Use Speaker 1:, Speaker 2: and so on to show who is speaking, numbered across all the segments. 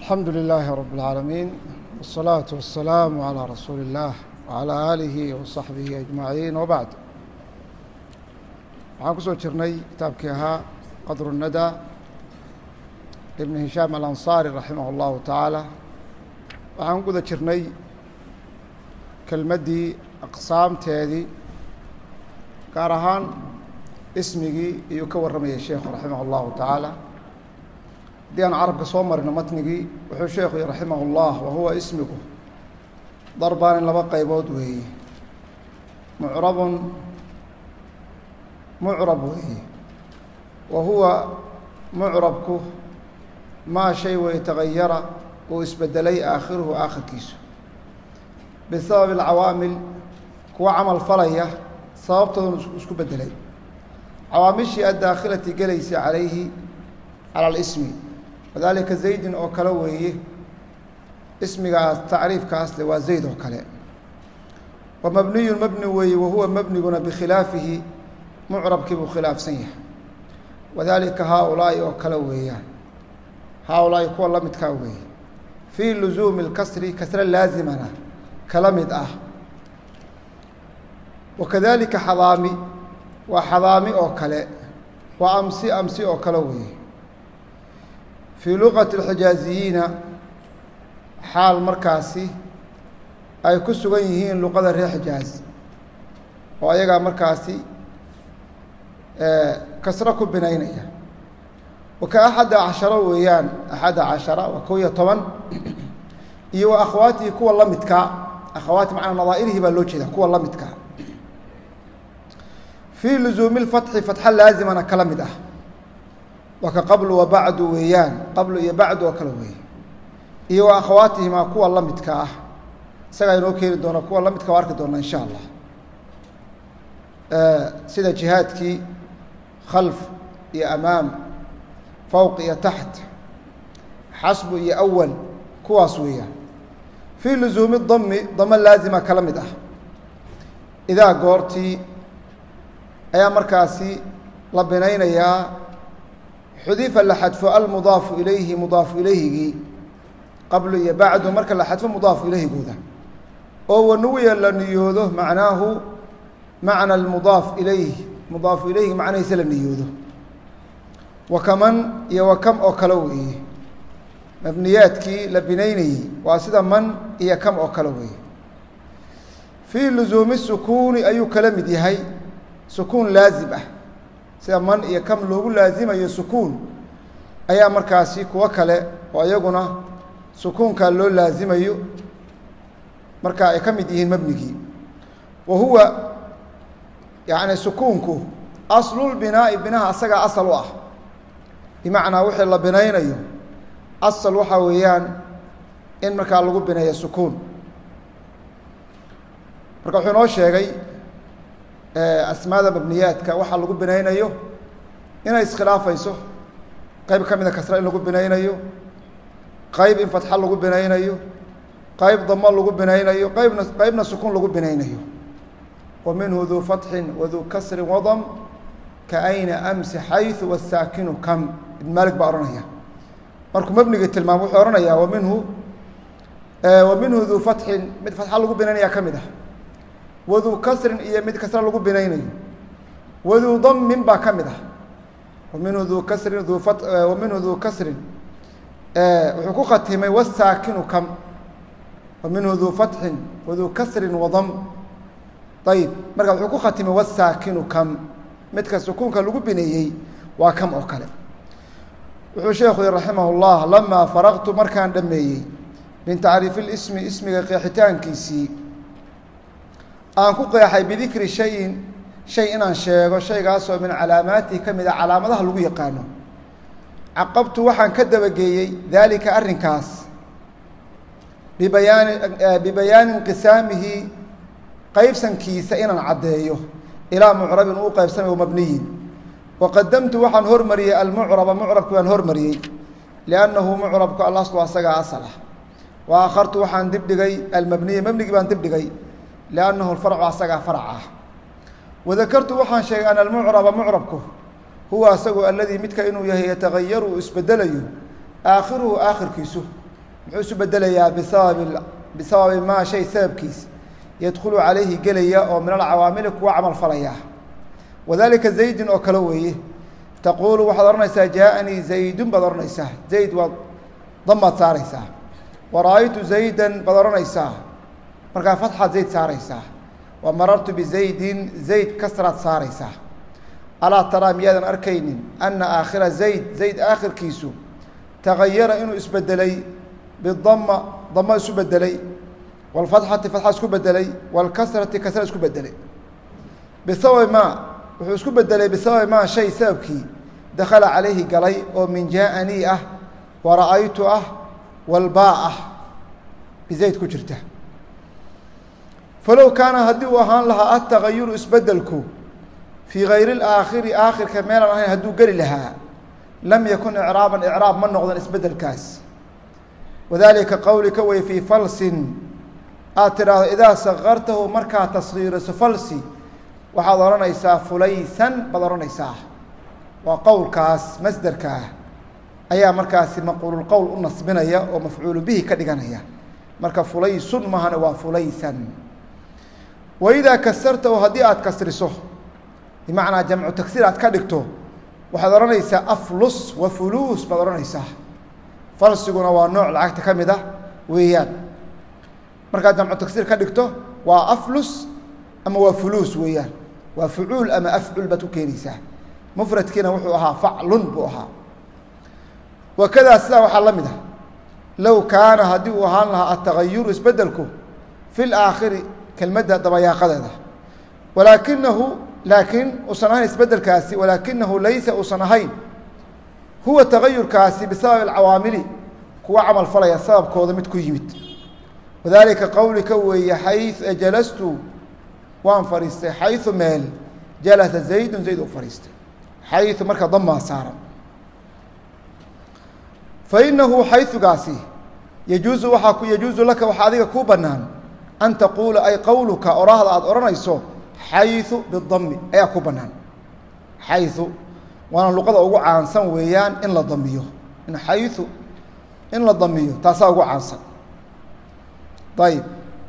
Speaker 1: الحمد لله رب العالمين والصلاة والسلام على رسول الله وعلى آله وصaحبه أجمaعين وبعد waxaan ku soo jirnay kitaabkii ahaa qadر الندى لبن هiشhام الأنصاري رaحimه الlahu taعaalى waxaan guda jirnay kelmaddii aqsaamteedii gaar ahaan ismigii iyuu ka warramayay sheekhu raximah الlahu taعaalى haddii aan carabka soo marino matnigii wuxuu sheekhu yihi raximah اllah wahuwa ismigu darbaan in laba qaybood weeye mucrabun mucrab weeye wa huwa mucrabku maa shay way tagayara uu isbedelay aakhiruhu aakhirkiisu bisababi alcawaamil kuwa camal falaya sababtoodan isku bedelay cawaamishii addaakhilati gelaysa calayhi cala alismi wadalika zaydin oo kale weeye ismigaas tacriifkaasle waa zayd oo kale wa mabniyun mabni weeye wahuwa mabniguna bikhilaafihi mucrabkii buu khilaafsan yahay wadalika haaulaa'i oo kale weeyaan haaulaa'i kuwa la midkaa weeye fii luzuumi اlkasri kasre laazimana kala mid ah wakadalika xadaami waa xadaami oo kale waa amsi amsi oo kale weeye fii luqati اlxijaaziyiina xaal markaasi ay ku sugan yihiin luqada reer xijaaz oo ayagaa markaasi kasro ku binaynaya waka axadda casharo weeyaan axadda cashara waa kow iyo toban iyo wa akhwaatihi kuwa la midkaa akhawaati macnaa nadaa'irihii baa loo jeeda kuwa la midkaa fii luzuumi lfatxi fatxa laazimana kala mid ah waa ka qablu wa bacdu weeyaan qablu iyo bacdu oo kale weeye iyo wa akhawaatihimaa kuwa la midka ah isagaa inoo keeni doona kuwa la midka waa arki doona insha allah sida jihaadkii khalf iyo amaam fowq iyo taxt xasbu iyo awal kuwaas weeyaan fii luzuumi dami damo laazima kala mid ah idaa goortii ayaa markaasi la binaynayaa xudifa la xadfo almudaafu ilayhi mudaafu ilayhigii qablu iyo bacdu marka la xadfo mudaafu ilayhigooda oo wanuwiya la niyoodo macnaahu macna almudaaf ilayh mudaafu ilayhi macnahiisa la niyoodo wa kaman iyo wa kam oo kale weeye mabniyaadkii la binaynayey waa sida man iyo kam oo kale weeye fii luzuumi sukuuni ayuu kala mid yahay sukuun laazim ah sida man iyo kam loogu laazimayo sukuun ayaa markaasi kuwo kale oo iyaguna sukuunkaa loo laazimayo marka ay ka mid yihiin mabnigii wa huwa yacni sukuunku aslulbinaa'i binaha asagaa asal u ah bimacnaa wixii la binaynayo asal waxaa weeyaan in markaa lagu bineeyo sukuun marka wuxuu inoo sheegay asmaada mabniyaadka waxaa lagu binaynayo inay iskhilaafayso qayb ka mida kasra in lagu binaynayo qayb in fatxa lagu binaynayo qayb damo lagu binaynayo qaybna qaybna sukuun lagu binaynayo wa minhu duu fatxin waduu kasrin wadam ka ayna amsi xayثu wasaakinu kam ibn maalik baa odhanaya markuu mabnigii tilmaamo wuxuu ohanayaa wa minhu wa minhu duu fatxin mid fatxa lagu binaynaya ka mid ah waduu kasrin iyo mid kasra lagu binaynayo waduu damin baa ka mid ah wa minhu duu kasrin duu wa minhu duu kasrin wuxuu ku khatimay wasaakinu kam wa minhu duu fatxin waduu kasrin wadam ayib marka wuxuu ku khatimay wasaakinu kam midka sukuunka lagu bineeyey waa kam oo kale wuxuu sheekhu yihi raximah اllah lamaa faraqtu markaan dhameeyey min tacriifi اlismi ismiga qeexitaankiisii aan ku qeexay bidikri shayin shay inaan sheego shaygaasoo min calaamaatihi ka mid a calaamadaha lagu yaqaano caqabtu waxaan ka dabageeyey daalika arrinkaas bibayaani bibayaani inqisaamihi qaybsankiisa inaan caddeeyo ilaa mucrabin uu qaybsamay mabniyin waqadamtu waxaan hormariyey almucraba mucrabki baan hormariyey liannahu mucrabku alaslu asagaa asal ah wa akhartu waxaan dibdhigay almabniya mabnigii baan dibdhigay liannahu alfarcu asagaa farac ah wadakartu waxaan sheegay ana almucraba mucrabku huwa asagu aladii midka inuu yahay yatagayaru uu isbedelayo aakhiruhu aakhirkiisu muxuu isu bedelayaa bisababi bisababi maa shay sababkiis yadkhulu calayhi gelaya oo min alcawaamili kuwa camal falaya wadalika zaydin oo kale weeye taquulu waxaad odhanaysaa jaaanii zaydun baad odhanaysaa zayd waad damaad saaraysaa wara-aytu zaydan baad odhanaysaa markaa fatxaad zayd saaraysaa wa marartu bizaydin zayd kasraad saaraysaa alaa taraa miyaadan arkaynin ana aakhira zayd zayd aakhirkiisu tagayara inuu isbedelay bidama damo isu bedelay wاlfatxati fatxa isku bedelay wاlkasrati kasra isku bedelay bisababi maa wuxuu isku bedelay bisababi maa shay sababkii dakhala calayhi galay oo min jaaanii ah wara-aytu ah walbaa ah bizayd ku jirta falow kaana haddii uu ahaan lahaa atagayuru isbedelku fii gayri اlaakhiri aakhirka meelaan ahayn hadduu geli lahaa lam yakun icraaban icraab ma noqdan isbedelkaas wadalika qowlika wey fii falsin aad tidhaahdo idaa sakartahu markaa tasgiiriso falsi waxaad odhanaysaa fulaysan baad odhanaysaa waa qowlkaas masderkaa ayaa markaasi maquululqowl u nasbinaya oo mafcuulu bihi ka dhiganaya marka fulaysun mahane waa fulaysan waidaa kasartahu haddii aad kasriso bimacnaa jamcu tagsiir aad ka dhigto waxaad odhanaysaa aflus wa fuluus baad odhanaysaa falsiguna waa nooc lacagta ka mid ah weeyaan markaad jamcu tagsiir ka dhigto waa aflus ama waa fuluus weeyaan waa fucuul ama afcul baad ku keenaysaa mufradkiina wuxuu ahaa faclun buu ahaa wakadaa sidaa waxaa la mid ah low kaana haddii uu ahaan lahaa atagayuru isbedelku fi laakhiri kelmadda dabayaaqadeeda walaakinahu laakiin uusan ahayn isbedelkaasi walaakinahu laysa uusan ahayn huwa tagayurkaasi bisababi alcawaamili kuwa camal falaya sababkooda mid ku yimid wadalika qowlika weeye xayu jalastu waan fadhiistay xayu meel jalasa zaydun zayd u fadhiistay xayu marka damaa saaran fainahu xayugaasi yajuuzu waaa ku yajuuzu laka waxaa adiga kuu banaan an taquula ay qowluka oraahda aada odhanayso xayu bidami ayaa ku banaan xayu waana luqada ugu caansan weeyaan in la damiyo in xayu in la damiyo taasaa ugu caansan ayib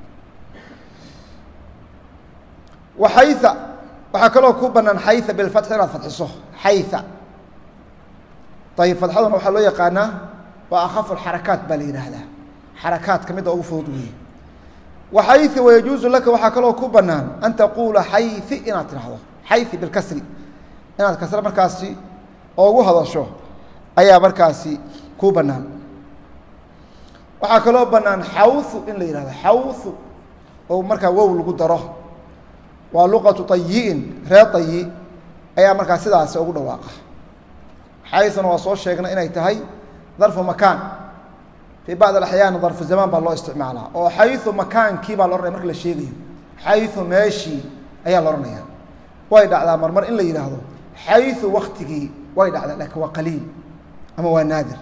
Speaker 1: waxaya waxaa kaloo ku banaan xaya bilfatxi inaad fadxiso xaya ayib fadxaduna waxaa loo yaqaanaa waa akhafu xarakaat baa la yidhaahdaa xarakaadka midda ugu fudud weeye waxayi wayajuuzu laka waxaa kaloo ku banaan an taquula xayi inaad tidhaahdo xayi bilkasri inaad kasre markaasi oogu hadasho ayaa markaasi ku banaan waxaa kaloo banaan xawhu in la yihahdo xawhu oo markaa wow lagu daro waa luqatu tayi'in reer tayi ayaa markaa sidaasi ugu dhawaaqa xayuna waa soo sheegnay inay tahay darfu makaan fii bacd axyaan darfu zamaan baa loo isticmaalaa oo xayu makaankii baa la ohanaya marka la sheegayo xayu meeshii ayaa la ohanaya way dhacdaa marmar in la yidhaahdo xayu waktigii way dhacdaa lakin waa qaliil ama waa naadir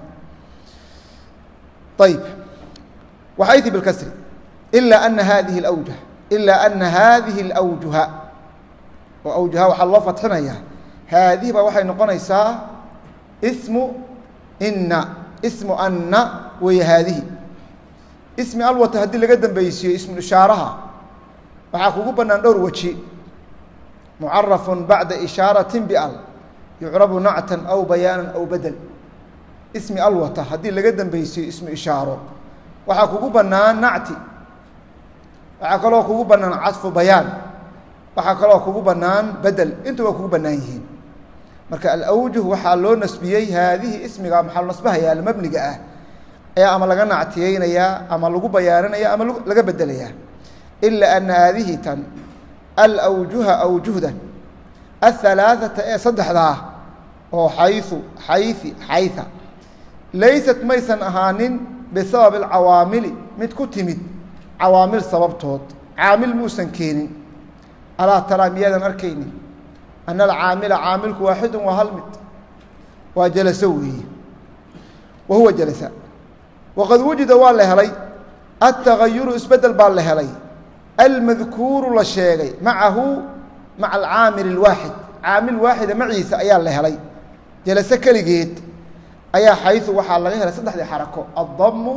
Speaker 1: ayib waxayu bilkasri ila ana hadihi اlawjah ila ana hadihi اlawjuha oo awjuha waxaa loo fatxinayaa haadihi baa waxay noqonaysaa ismu ina ismu anna weeye haadihi ismi alwata haddii laga dambeysiiyo ismu ishaaraha waxaa kugu bannaan dhowr weji mucarafun bacda ishaarati bial yucrabu nactan aw bayaanan aw bedel ismi alwata haddii laga dambeysiiyo ismu ishaaro waxaa kugu bannaan nacti waxaa kaloo kugu bannaan cadfu bayaan waxaa kaloo kugu bannaan bedel intu waa kugu bannaan yihiin marka alawjuh waxaa loo nasbiyey haadihi ismiga maxaa nasbahayaa mabniga ah ayaa ama laga nactiyeynayaa ama lagu bayaaninaya ama laga bedelayaa ila ana haadihi tan alawjuha awjuhdan ahalaaثata ee saddexdaa oo xayu xayi xaya laysat maysan ahaanin bisababi alcawaamili mid ku timid cawaamil sababtood caamil muusan keenin alaa taraa miyaadan arkaynin ana alcaamila caamilku waaxidu waa hal mid waa jalaso weeye wa huwa jalasa waqad wujida waa la helay altagayuru isbedel baa la helay almadkuuru la sheegay macahu maca alcaamil اlwaaxid caamil waaxida maciisa ayaa la helay jalaso keligeed ayaa xayu waxaa laga helay saddexdii xarako addamu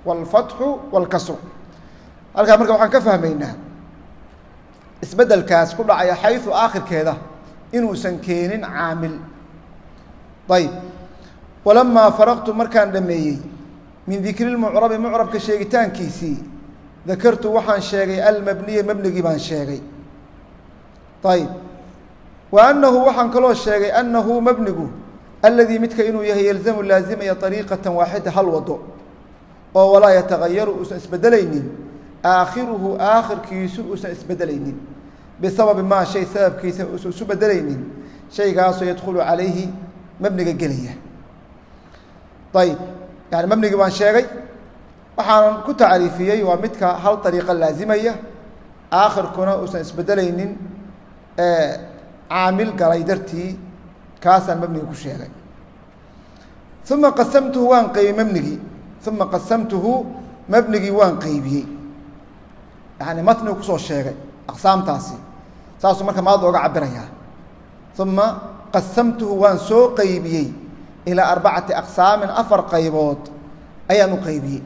Speaker 1: wاlfatxu wاlkasru halkaa marka waxaan ka fahmaynaa isbeddelkaas ku dhacaya xayثu aakhirkeeda inuusan keenin caamil ayb walamaa faraqtu markaan dhameeyey min dikri lmucrabi mucrabka sheegitaankiisii dakartu waxaan sheegay almabniya mabnigii baan sheegay ayb wa annahu waxaan kaloo sheegay annahu mabnigu aladii midka inuu yahay yalzamu laazimaya ariiqatan waaxida hal wado oo walaa yatagayaru uusan isbedelaynin aakhiruhu aakhirkiisu uusan isbedelaynin bisababi maa shay sababkiisa uusan isu bedelaynin shaygaasoo yadkhulu calayhi mabniga gelaya ayib yani mabnigii baan sheegay waxaanan ku tacriifiyey waa midka hal ariiqa laazimaya aakhirkuna uusan isbedelaynin caamil galay dartii kaasaan mabnigi ku sheegay uma qasamtuhu waan qeybiyey mabnigii uma qasamtuhu mabnigii waan qeybiyey yani matnigu kusoo sheegay aqsaamtaasi saasuu marka maada oga cabirayaa uma qasamtuhu waan soo qeybiyey ilaa arbacati aqsaamin afar qaybood ayaan u qeybiyey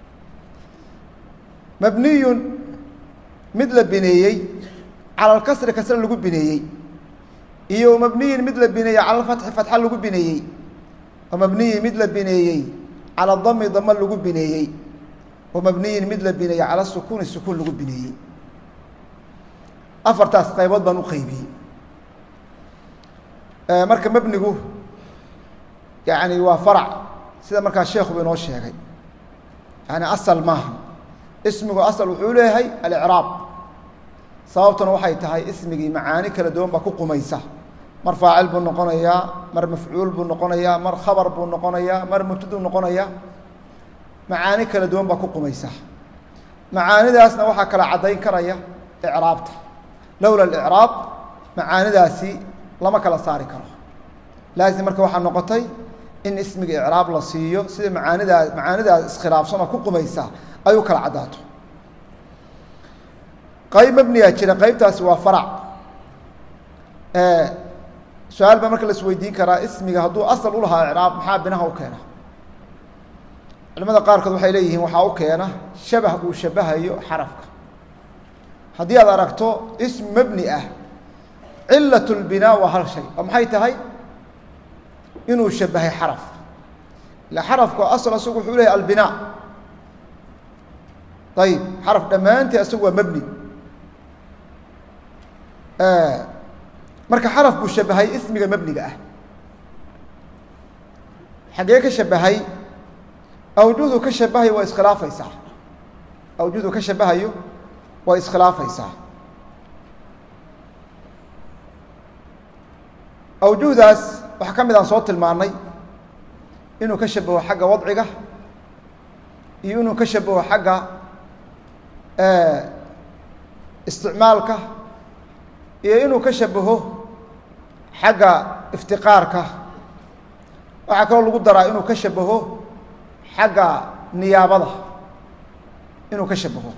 Speaker 1: mabniyun mid la bineeyey cala alkasri kasre lagu bineeyey iyo mabniyin mid la bineeyey cala alfatxi fatxa lagu bineeyey wa mabniyin mid la bineeyey cala dami dama lagu bineeyey wa mabniyin mid la bineeyey cala sukuuni sukuun lagu bineeyey afartaas qaybood baan u qeybiyey marka mabnigu yani waa farac sida markaa sheekuba inoo sheegay yani asal maaha ismigu asal wuxuu leeyahay alicraab sababtuna waxay tahay ismigii macaani kala duwan baa ku qumaysa mar faacil buu noqonayaa mar mafcuul buu noqonayaa mar khabar buu noqonayaa mar mubtaduu noqonayaa macaani kala duwan baa ku qumaysa macaanidaasna waxaa kala caddayn karaya icraabta lowla alicraab macaanidaasi lama kala saari karo laazim marka waxaa noqotay in ismiga icraab la siiyo sida macaanidaa macaanidaas iskhilaafsan oo ku qumaysa ay u kala caddaato qayb mabniyaa jira qaybtaasi waa farac su-aal baa marka la isweydiin karaa ismiga hadduu asal u lahaa icraab maxaa binaha u keena culimada qaarkood waxay leeyihiin waxaa u keena shabah uu shabahayo xarafka haddii aad aragto ism mabni ah cilat lbinaa waa hal shay oo maxay tahay inuu shabahay xaraf ila xarafku asal asagu wuxuu leeyahy albinaa ayib xaraf dhammaantii asagu waa mabni marka xaraf buu shabahay ismiga mabniga ah xaggee ka shabahay awjuhdu ka shabahayo waa iskhilaafaysaa awjuhdu ka shabahayo waa iskhilaafaysaa awjuhdaas waxaa ka mid aan soo tilmaannay inuu ka shabaho xagga wadciga iyo inuu ka shabaho xagga isticmaalka iyo inuu ka shabaho xagga iftiqaarka waxaa kaloo lagu daraa inuu ka shabaho xagga niyaabada inuu ka shabaho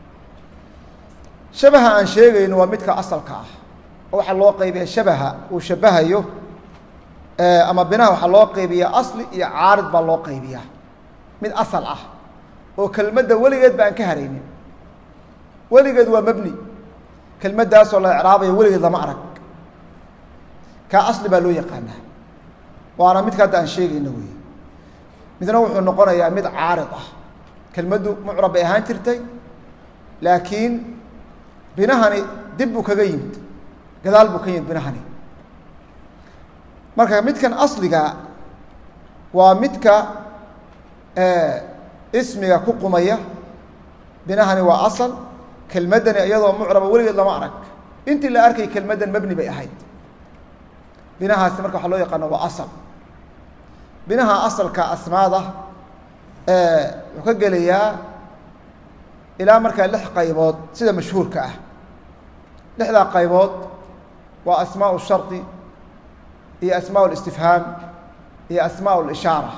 Speaker 1: shabaha aan sheegayno waa midka asalka ah oo waxaa loo qaybiya shabaha uu shabahayo ama binaha waxaa loo qaybiyaa asli iyo caarid baa loo qaybiyaa mid asal ah oo kelmadda weligeed ba aan ka haraynin weligeed waa mabni kelmaddaasoo la icraabayo weligeed lama arag kaa asli baa loo yaqaanaa waana midka hadda aan sheegayno wey midna wuxuu noqonayaa mid caarid ah kelmaddu mucrab bay ahaan jirtay laakiin binahani dib buu kaga yimid gadaal buu ka yimid binahani marka midkan asliga waa midka ismiga ku qumaya binahani waa asal kelmaddani iyadoo mucraba weligeed lama arag intii la arkay kelmaddan mabni bay ahayd binahaasi marka waxaa loo yaqaana waa asal binaha asalka asmaada wuxuu ka gelayaa ilaa markaa lix qaybood sida mashhuurka ah lixdaa qaybood waa asmaau shardi iyo asmaa اlistifhaam iyo asmaa اlishaara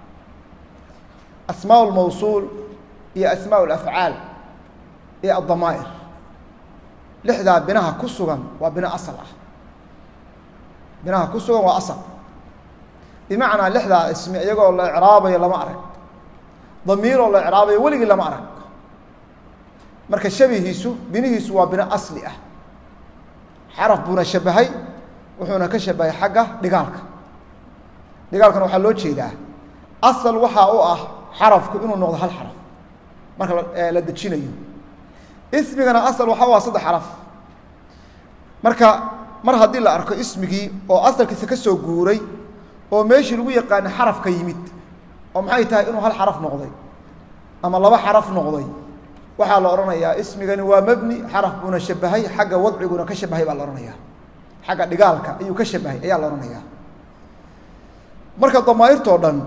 Speaker 1: asmaa اlmawsuul iyo asmaa اlafcaal iyo addamaa'ir lixdaa binaha ku sugan waa bino asal ah binaha ku sugan waa asal bimacnaa lixdaa ismi iyagoo la icraabayo lama arag damiiroo la icraabayo weligii lama arag marka shabihiisu binihiisu waa bino asli ah xaraf buuna shabahay wuxuuna ka shabahay xagga dhigaalka dhigaalkana waxaa loo jeedaa asal waxaa u ah xarafku inuu noqdo hal xaraf marka la dejinayo ismigana asal waxaa u ah saddex xaraf marka mar haddii la arko ismigii oo asalkiisa ka soo guuray oo meeshii lagu yaqaana xarafka yimid oo maxay tahay inuu hal xaraf noqday ama laba xaraf noqday waxaa la odhanayaa ismigani waa mebni xaraf buuna shabahay xagga wadciguna ka shabahay baa la odhanayaa xagga dhigaalka ayuu ka shabahay ayaa la odhanayaa marka damaairtoo dhan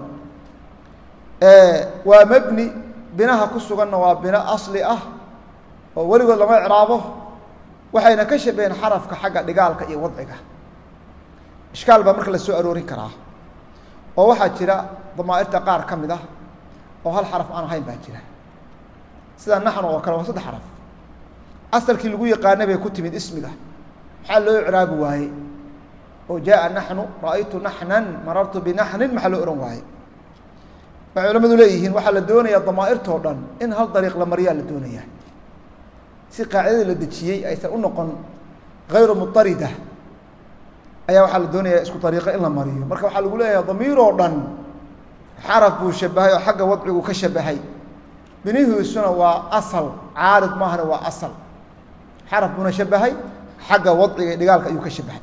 Speaker 1: waa mebni binaha ku suganna waa bino asli ah oo weligood lama icraabo waxayna ka shabaheen xarafka xagga dhigaalka iyo wadciga ishkaal baa marka la soo aroorin karaa oo waxaa jira damaairta qaar ka mid ah oo hal xaraf aan ahayn baa jira sida naxnu oo kale waa saddex xaraf asalkii lagu yaqaanay bay ku timid ismiga maxaa loo icraabi waaye oo jaaa naxnu ra'aytu naxnan marartu binaxnin maxaa loo ohan waaye waxay culamadu leeyihiin waxaa la doonayaa damaairtoo dhan in hal dariiq la mariyaa la doonayaa si qaacidadii la dejiyey aysan u noqon hayru mutarida ayaa waxaa la doonayaa isku dariiqo in la mariyo marka waxaa lagu leeyahay damiiroo dhan xaraf buu shabahay oo xagga wadcigu ka shabahay binihiisuna waa asal caarid maahana waa asal xaraf buuna shabahay xagga wadciga dhigaalka ayuu ka shabahay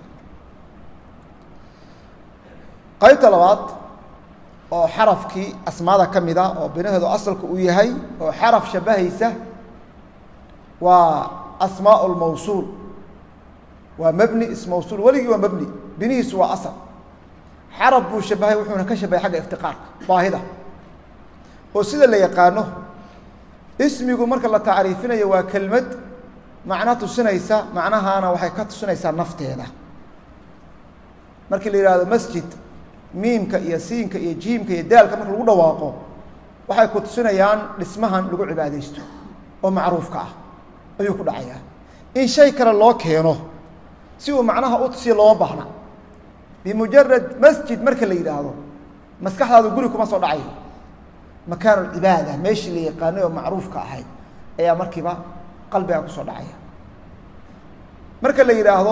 Speaker 1: qaybta labaad oo xarafkii asmaada ka mid a oo binaheedu asalka uu yahay oo xaraf shabahaysa waa asmaa lmawsuul waa mebni ismawsuul weligii waa mebni binihiisu waa asal xaraf buu shabahay wuxuuna ka shabahay xagga iftiqaarka baahida oo sida la yaqaano ismigu marka la tacriifinayo waa kelmad macno tusinaysa macnahaana waxay ka tusinaysaa nafteeda markii la yihahdo masjid miimka iyo siinka iyo jiimka iyo daalka marka lagu dhawaaqo waxay ku tusinayaan dhismahan lagu cibaadaysto oo macruufka ah ayuu ku dhacayaa in shay kale loo keeno si uu macnaha u tusiyo looma baahna bimujarad masjid marka la yidhaahdo maskaxdaadu guri kuma soo dhacayo makaanu cibaada meeshii la yaqaanay oo macruufka ahayd ayaa markiiba qalbiga kusoo dhacaya marka la yidhaahdo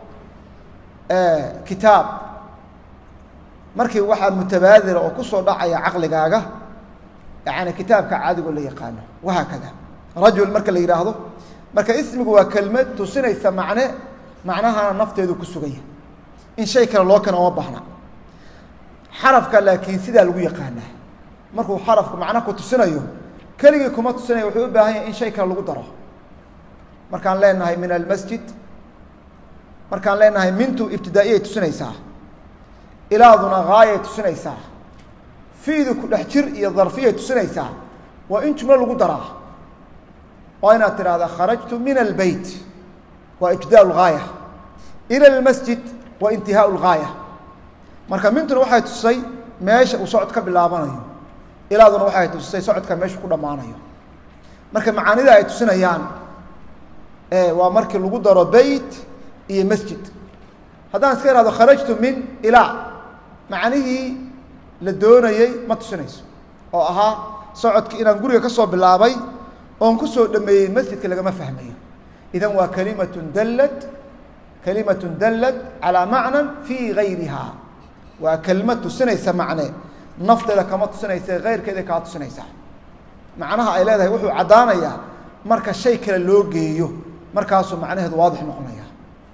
Speaker 1: kitaab markii waxaa mutabaadira oo kusoo dhacaya caqligaaga yani kitaabka caadigo la yaqaano wahaakada rajul marka la yidhaahdo marka ismigu waa kelmad tusinaysa macne macnahana nafteedu ku suganya in shay kale loo keeno oma bahna xarafka laakiin sidaa lagu yaqaanaa markuu xarafku macno ku tusinayo keligii kuma tusinaya wuxuu u baahan yahay in shay kale lagu daro markaan leenahay min almasjid markaan leenahay mintu ibtidaa'iyay tusinaysaa ilaaduna haayay tusinaysaa fiidu ku dhex jir iyo darfiyay tusinaysaa waa in jumlo lagu daraa waa inaad tidhahdaa kharajtu min albeyt waa ibtidaa lgaaya ila almasjid waa intihaa lgaaya marka mintuna waxay tusay meesha uu socod ka bilaabanayo ilaaduna waxay tusay socodka meeshu ku dhammaanayo marka macaanida ay tusinayaan waa markii lagu daro beyt iyo masjid haddaan iska ihahdo kharajtu min ilaa macnihii la doonayey ma tusinayso oo ahaa socodkii inaan guriga ka soo bilaabay oon ku soo dhameeyey masjidka lagama fahmayo idan waa kalimatun dallad kalimatun dallad calaa macnan fii gayriha waa kelmad tusinaysa macne nafteeda kama tusinaysa keyrkeeda kaa tusinaysaa macnaha ay leedahay wuxuu caddaanayaa marka shay kale loo geeyo markaasuu macnaheedu waadix noqonaya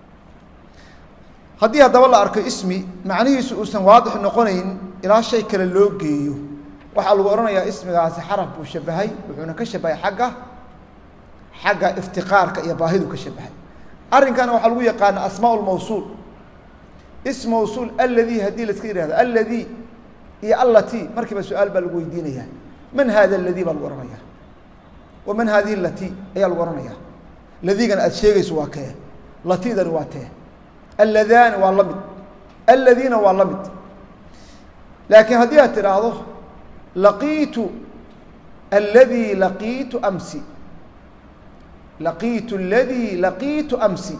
Speaker 1: haddii haddaba la arko ismi macnihiisu uusan waadix noqonayn ilaa shay kale loo geeyo waxaa lagu odhanayaa ismigaasi xaraf buu shabahay wuxuuna ka shabahay xagga xagga iftiqaarka iyo baahidu ka shabahay arrinkana waxaa lagu yaqaana asmaa lmawsuul ism mawsuul alladii haddii la iska yihahdo alladii iyo allati markiiba su-aal baa lagu weydiinaya man hada aladii baa lagu ohanaya wa man hadihi lati ayaa lagu ohanaya ladigana aad sheegayso waa kee latidani waa tee alladani waa la mid aladiina waa la mid laakiin haddii aad tidhaahdo laqiitu alladii laqiitu amsi laqiitu aladii laqiitu amsi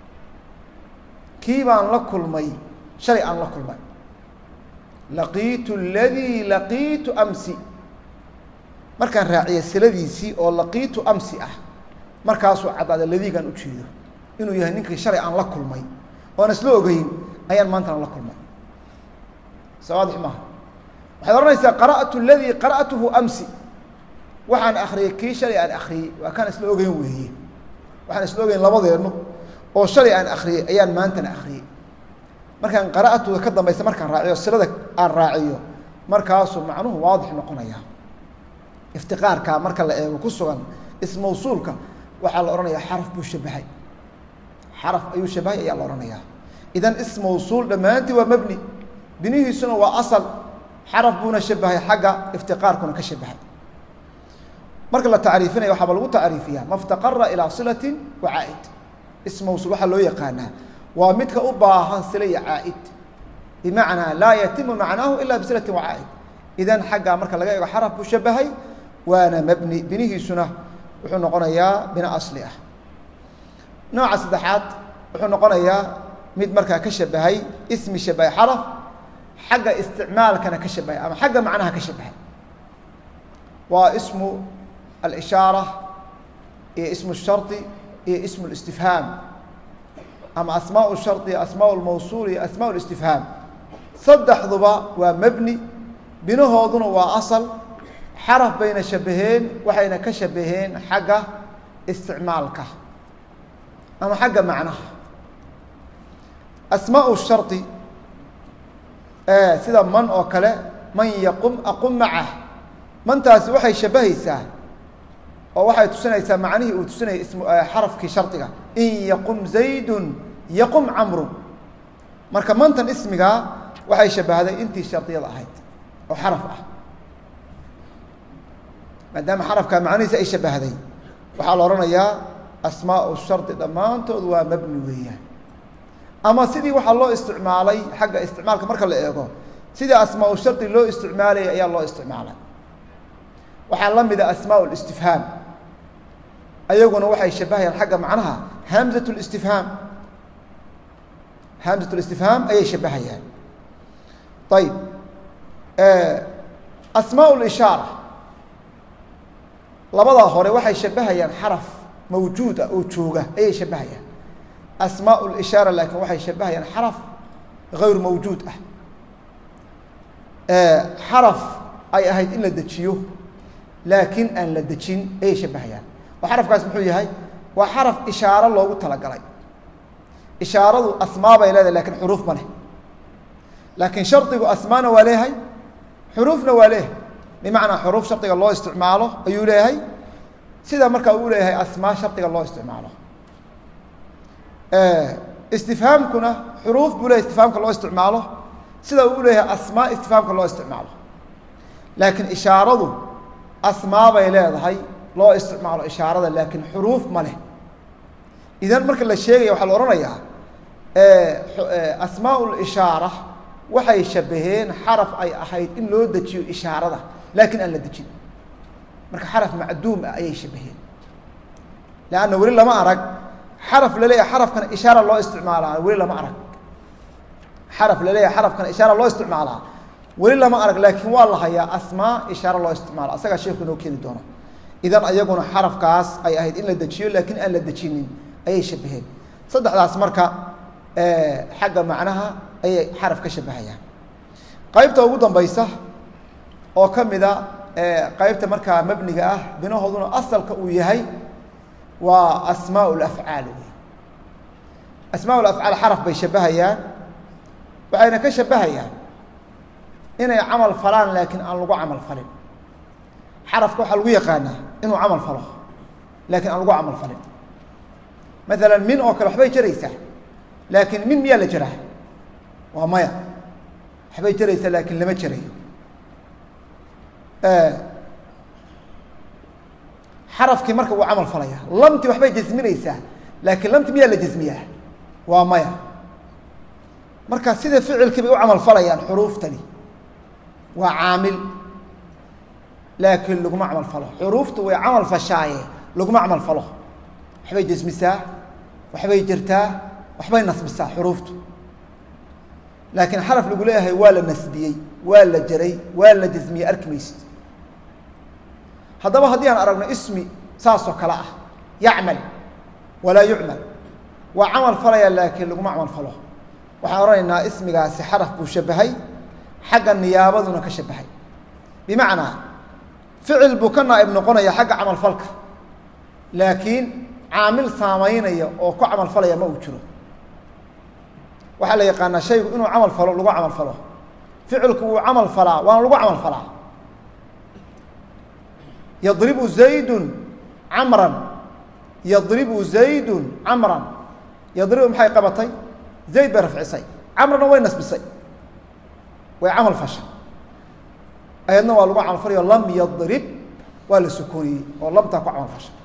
Speaker 1: kii baan la kulmay shalay aan la kulmay laqiitu aladii laqiitu amsi markaan raaciya siladiisii oo laqiitu amsi ah markaasuu caddaada ladiigaan u jeedo inuu yahay ninkii shalay aan la kulmay oan isla ogeyn ayaan maantana la kulmay sawaadix maaha waxaad odhanaysaa qara'tu ladii qara'tuhu amsi waxaan akriyey kii shalay aan akriyey waa kaan isla ogeyn weeye waxaan isla ogeyn labadeennu oo shalay aan akriyey ayaan maantana akriyey markaan qara'atuda ka dambaysa markaan raaciyo silada aan raaciyo markaasuu macnuhu waadix noqonaya iftiqaarka marka la eego ku sugan ismawsuulka waxaa la odhanayaa xaraf buu shabahay xaraf ayuu shabahay ayaa la odhanayaa idan ismawsuul dhammaantii waa mebni binihiisuna waa asal xaraf buuna shabahay xagga iftiqaarkuna ka shabahay marka la tacriifinaya waxaaba lagu tacriifiyaa maftaqara ilaa silatin wa caa'id ismawsuul waxaa loo yaqaanaa waa midka u baahan sila iyo caa'id bimacnaa laa yatimu macnaahu ila bisilatin wa caa'id idan xaggaa marka laga eego xaraf buu shabahay waana mebni binihiisuna wuxuu noqonayaa bina asli ah nooca saddexaad wuxuu noqonayaa mid markaa ka shabahay ismi shabahay xaraf xagga isticmaalkana ka shabahay ama xagga macnaha ka shabahay waa ismu alishaara iyo ismu shardi iyo ismu listifhaam ama asmaa shari iyo asmaa lmawsuul iyo asmaa listifhaam saddexduba waa mebni binahooduna waa asal xaraf bayna shabaheen waxayna ka shabaheen xagga isticmaalka ama xagga macnaha asmaa shari sida man oo kale man yaqum aqum macah mantaasi waxay shabahaysaa oo waxay tusinaysaa macnihii uu tusinaya ism xarafkii shardiga in yaqum zaydun yaqum camrun marka mantan ismigaa waxay shabahday intii shardiyada ahayd oo xaraf ah maadaama xarafkaa macnihiisa ay shabahday waxaa la odhanayaa asmaau shardi dhammaantood waa mabni weeyaan ama sidii waxaa loo isticmaalay xagga isticmaalka marka la eego sidii asmaau shardi loo isticmaalayay ayaa loo isticmaalay waxaa la mida asmaa listifhaam ayaguna waxay shabahayaan xagga macnaha hamzat listifhaam hamzat listifhaam ayay shabahayaan ayib asmaa lishaara labadaa hore waxay shabahayaan xaraf mawjuud ah oo jooga ayay shabahayaan asmaa lishaara laakiin waxay shabahayaan xaraf gayr mawjuud ah xaraf ay ahayd in la dejiyo laakiin aan la dejin ayay shabahayaan oo xarafkaas muxuu yahay waa xaraf ishaaro loogu talagalay ishaaradu asmaa bay leedahay lakin xuruuf ma leh laakiin shardigu asmaana waa leeyahay xuruufna waa leeyahay bimacnaa xuruuf shardiga loo isticmaalo ayuu leeyahay sida markaa uu leeyahay asmaa shardiga loo isticmaalo istifhaamkuna xuruuf buu leyahay istifhaamka loo isticmaalo sida uu leeyahay asmaa istifhaamka loo isticmaalo laakiin ishaaradu asmaa bay leedahay loo isticmaalo ishaarada laakiin xuruuf ma leh idan marka la sheegaya waxaa la odhanayaa asmaa lishaara waxay shabaheen xaraf ay ahayd in loo dejiyo ishaarada laakiin aan la dejin marka xaraf macduum ah ayay shabaheen leanna weli lama arag xaraf laleeyahay xarafkana ishaara loo isticmaalaa weli lama arag xaraf laleeyahay xarafkana ishaara loo isticmaalaa weli lama arag laakiin waa la hayaa asmaa ishaara loo isticmaalo asagaa sheeku inoo keeni doono idan ayaguna xarafkaas ay ahayd in la dejiyo laakiin aan la dejinin ayay shabaheen saddexdaas marka xagga macnaha ayay xaraf ka shabahayaan qaybta ugu dambaysa oo ka mida qaybta markaa mabniga ah binahooduna asalka uu yahay waa asmaa lafcaal wey asmaa lafcaal xaraf bay shabahayaan waxayna ka shabahayaan inay camal falaan laakiin aan lagu camal falin xarafka waxaa lagu yaqaanaa inuu camal falo laakiin aan lagu camal falin maala min oo kale waxbay jaraysaa laakiin min miyaa la jaraa waa maya waxbay jaraysaa laakiin lama jarayo xarafkii marka wuu camal falaya lamti waxbay jasminaysaa laakiin lamti miyaa la jasmiyaa waa maya marka sida ficilkii bay u camal falayaan xuruuftani waa caamil laakiin laguma camal falo xuruuftu way camal fashaaye laguma camal falo waxbay jasmisaa waxbay jirtaa waxbay nasbisaa xuruuftu laakiin xaraf lagu leeyahay waa la nasbiyey waa la jaray waa la jasmiyey arki maysid haddaba haddii aan aragno ismi saasoo kale ah yacmal walaa yucmal waa camal falaya laakiin laguma camal falo waxaan odhanaynaa ismigaasi xaraf buu shabahay xagga niyaabaduna ka shabahay bimacnaa ficil buu ka naa'ib noqonaya xagga camalfalka laakiin caamil saamaynaya oo ku camal falaya ma uu jiro waxaa la yaqaanaa shaygu inuu camal falo lagu camal falo ficilku wuu camal falaa waana lagu camal falaa yadribu zaydun camran yadribu zaydun camran yadribu maxay qabatay zayd bay rafcisay camrana way nasbisay way camal fasha ayadna waa lagu camal falayo lam yadrib waa la sukooniyey oo labtaa ku camal fasha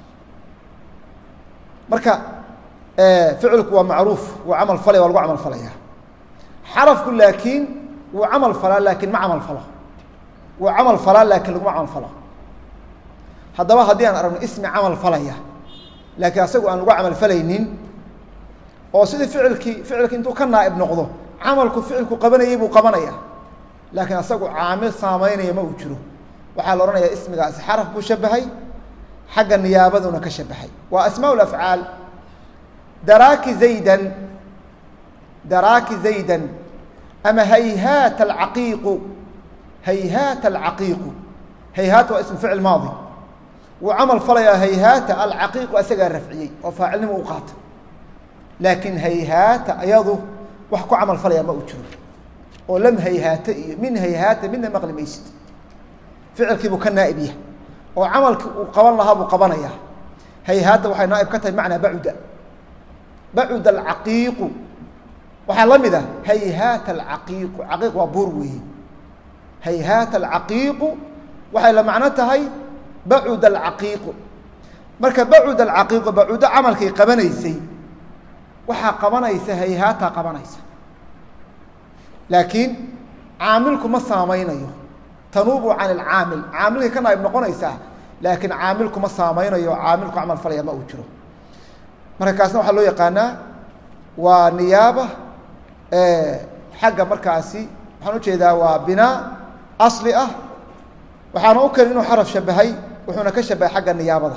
Speaker 1: marka ficilku waa macruuf wuu camal falaya waa lagu camal falaya xarafku laakiin wuu camal falaa laakiin ma camal falo wuu camal falaa laakiin laguma camal falo haddaba haddii aan aragno ismi camal falaya laakiin asagu aan lagu camal falaynin oo sidii ficilkii ficilki intuu ka naa'ib noqdo camalku ficilku qabanayay buu qabanaya laakiin asagu caamil saamaynaya ma uu jiro waxaa la odhanayaa ismigaasi xaraf buu shabahay xagga niyaabaduna ka shabahay waa asmaa afcaal daraaki zaydan daraaki zaydan ama hayhaata alcaqiiqu hayhaata alcaqiiqu hayhaata waa ism ficil maadi wuu camal falayaa hayhaata alcaqiiqu asagaa rafciyey oo faacilnimo u qaata laakiin hayhaata ayadu wax ku camal falaya ma uu jiro oo lam hayhaata iyo min hayhaata midna maqli maysid ficilkii buu ka naa'ib yahay oo camalkii uu qaban lahaa buu qabanayaa hayhaata waxay naa'ib ka tahay macnaa bacuda bacuda alcaqiiqu waxaa la mid ah hayhaata alcaqiiqu caqiiq waa buur weeye hayhaata alcaqiiqu waxay la macno tahay bacuda alcaqiiqu marka bacuda alcaqiiqu bacudo camalkay qabanaysay waxaa qabanaysa hayhaataa qabanaysa laakiin caamilku ma saamaynayo tanuubu can ilcaamil caamilkay ka naayib noqonaysaa laakiin caamilku ma saamaynayo caamilku camal falaya ma uu jiro marka kaasna waxaa loo yaqaanaa waa niyaaba xagga markaasi waxaan ujeedaa waa binaa asli ah waxaana u keni inuu xaraf shabahay wuxuuna ka shabahay xagga niyaabada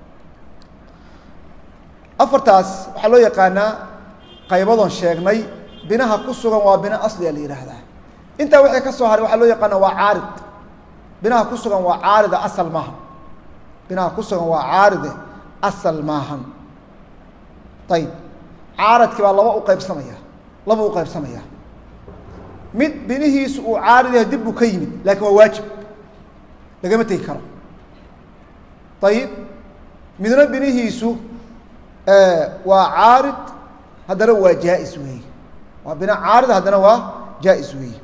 Speaker 1: afartaas waxaa loo yaqaanaa qaybadoon sheegnay binaha ku sugan waa bina asliga la yidhaahdaa intaa wixii ka soo haray waxaa loo yaqaana waa caarid binaha ku sugan waa caarida asal maahan binaha ku sugan waa caaride asal maahan ayib caaradkii baa laba u qaybsamaya laba u qaybsamaya mid binihiisu uu caarid yahay dib buu ka yimid laakiin waa waajib lagama tegi karo ayib midna binihiisu waa caarid haddana waa jaa-is weeye waa bina caarid haddana waa jaa-is weeye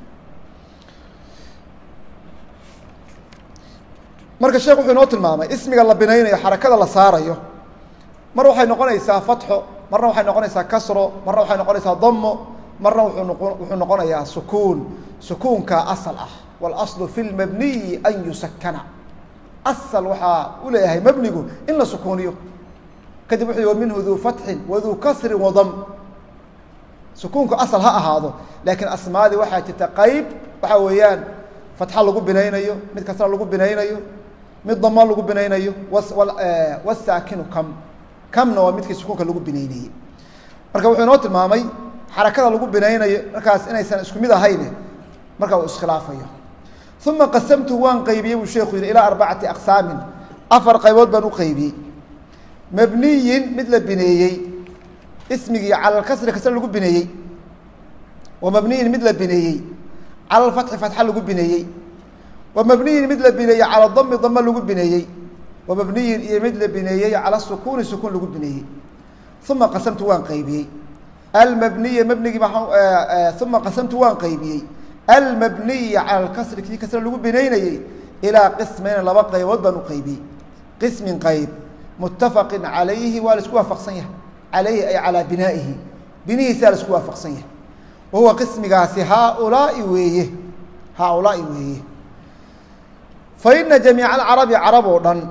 Speaker 1: marka sheekh wuxuu inoo tilmaamay ismiga la binaynayo xarakada la saarayo mar waxay noqonaysaa fatxo marna waxay noqonaysaa kasro marna waxay noqonaysaa damo marna wuxuu noqo wuxuu noqonayaa sukuun sukuunkaa asal ah waاlaslu fi lmabniyi an yusakana asal waxaa u leeyahay mabnigu in la sukuuniyo kadib wuxuu yihi minhu duu fatxin waduu kasrin wadam sukuunku asal ha ahaado laakiin asmaadii waxaa jirta qeyb waxaa weeyaan fatxa lagu binaynayo mid kasra lagu binaynayo mid damo lagu binaynayo wasaakinu kam kamna waa midkii sukuunka lagu binaynayey marka wuxuu inoo tilmaamay xarakada lagu binaynayo markaas inaysan isku mid ahayne marka uu iskhilaafayo uma qasamtuhu waan qaybiyey buu sheekhu yihi ilaa arbacati aqsaamin afar qaybood baan u qaybiyey mabniyin mid la bineeyey ismigii cala lkasri kasre lagu bineeyey wa mabniyin mid la bineeyey cala lfatxi fatxa lagu bineeyey wa mabniyin mid la bineeyey cala dami dame lagu bineeyey wa mabniyin iyo mid la bineeyey cala sukuuni sukuun lagu bineeyey uma qasamtu waan qaybiyey almabniya mabnigii uma qasamtu waan qaybiyey almabniya cala lkasri kii kasre lagu binaynayey ilaa qismayna laba qaybood baan u qaybiyey qismin qayb muttafaqin calayhi waa la isku waafaqsan yahay calayhi ay calaa binaa'ihi binihiisaa la isku waafaqsan yahay wa huwa qismigaasi haaulaai weeye haaulaai weeye fa ina jamiica alcarabi carab oo dhan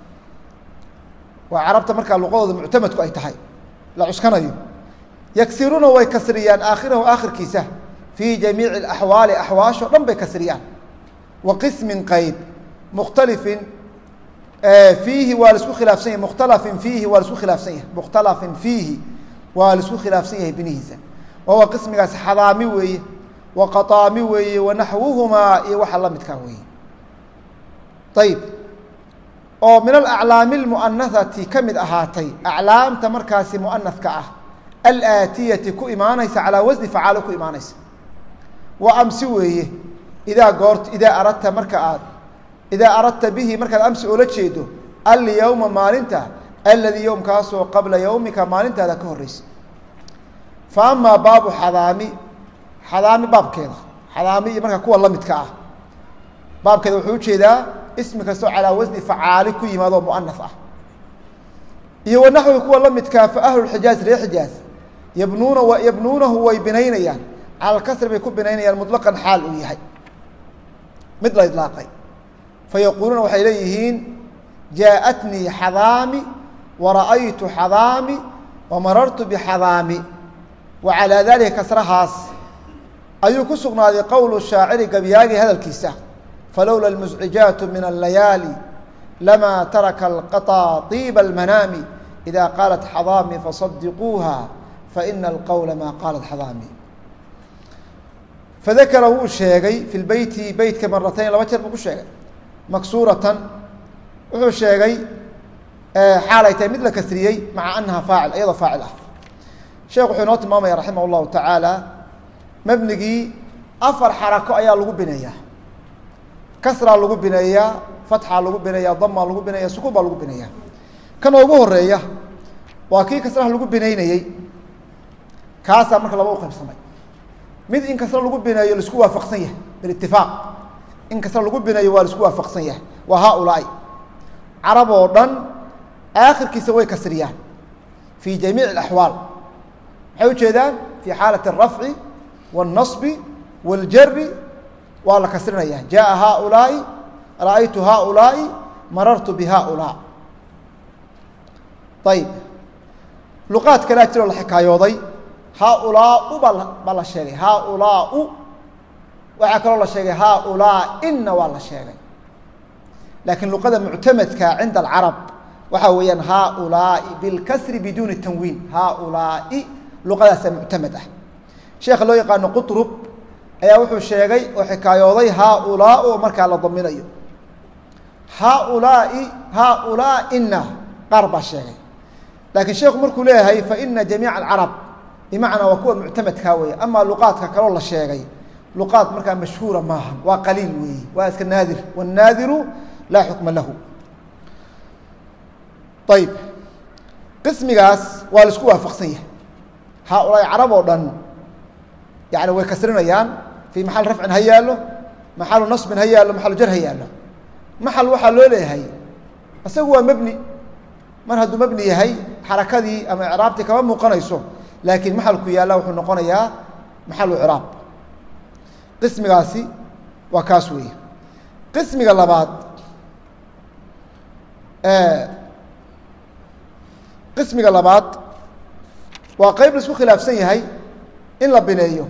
Speaker 1: waa carabta markaa luqadooda muctamadku ay tahay la cuskanayo yagsiruuna way kasriyaan aakhirahu aakhirkiisa fii jamiici alaxwaali axwaashoo dhan bay kasriyaan wa qismin qayb mukhtalifin fiihi waa laisku khilaafsan yahay mukhtalafin fiihi waa laisku khilaafsan yahay mukhtalafin fiihi waa laisku khilaafsan yahay binihiisa wahuwa qismigaasi xadaami weeye wa qataami weeye wa naxwuhumaa iyo waxa la midkaa weeye ayib oo min alaclaami almu'anahati ka mid ahaatay aclaamta markaasi mu'anadka ah alaatiyati ku imaanaysa calaa wasni facaalo ku imaanaysa wa amsi weeye idaa goort idaa aradta marka aad idaa aradta bihi markaad amsi oola jeedo alyowma maalinta aladii yowmkaasoo qabla yowmika maalintaada ka horreysa fa amaa baabu xadaami xadaami baabkeeda xadaami iyo markaa kuwa la midka ah baabkeeda wuxuu ujeedaa ismi kastoo calaa wasni facaali ku yimaado mu'anas ah iyo wanaxwi kuwa la midkaa fa ahlulxijaaz reer xijaaz yabnuuna wa yabnuunahu way binaynayaan cala alkasri bay ku binaynayaan mutlaqan xaal uu yahay mid la idlaaqay fa yaquuluuna waxay leeyihiin jaaءatnii xadaami wara'aytu xadaami wamarartu bixadaami wa calaa daalika kasrahaas ayuu ku sugnaaday qowlu shaaciri gabyaagi hadalkiisa falowla اlmuscijaatu min allayaali lama taraka alqaطa طiiba almanaami ida qaalat xadaami fasadiquuha faina alqowla maa qaalat xadaami fadakara wuu sheegay fi lbeyti beytka maratayn laba jeer buu ku sheegay maksuuratan wuxuu sheegay xaalay tahay mid la kasriyey maca anaha faacil iyadoo faacil ah sheekh wuxuu inoo tilmaamaya raximah اllahu tacaala mebnigii afar xarako ayaa lagu bineeyaa kasraa lagu bineeyaa fatxaa lagu bineeyaa damaa lagu bineeya sukuun baa lagu bineeyaa kan ugu horeeya waa kii kasraha lagu bineynayey kaasaa marka laba u qaybsamay mid in kasra lagu bineeyo laisku waafaqsan yahay bilitifaaq in kasra lagu bineeyo waa laisku waafaqsan yahay waa haaulaai carab oo dhan aakhirkiisa way kasriyaan fii jamiic اaxwaal maxay ujeedaan fii xaalati الrafci والnaصbi والjari waa la kasrinaya jaءa haaulaai ra'aytu haaulaai marartu bihaaulaa ayib luqaad kalea jiroo la xikaayooday haaulaau baa baa la sheegay haaulaau waxaa kaloo la sheegay haaulaaina waa la sheegay laakiin luqada muctamadka cinda alcarab waxaa weeyaan haaulaai bilkasri biduuni tanwiin haaulaai luqadaasa muctamad ah sheekha loo yaqaano qutrub ayaa wuxuu sheegay oo xikaayooday haaulaau oo markaa la daminayo haaulaai haaulaaina qaar baa sheegay laakiin sheekhu markuu leeyahay faina jamiica alcarab bimacnaa waa kuwa muctamadkaa weeye amaa luqaadka kaloo la sheegay luqaad markaa mashhuura maaha waa qaliil weeye waa iska naadir wاnnaadiru laa xukma lahu ayib qismigaas waa la isku waafaqsan yahay haaulaai carab oo dhan yani way kasrinayaan fii maxal rafcin ha yaallo maxalu nasbin ha yaallo maxalu jar ha yaallo maxal waxaa loo leeyahay isagu waa mebni mar hadduu mebni yahay xarakadii ama icraabtii kama muuqanayso laakiin maxalku yaalla wuxuu noqonayaa maxalu icraab qismigaasi waa kaas weeye qismiga labaad qismiga labaad waa qeyb la isku khilaafsan yahay in la bineeyo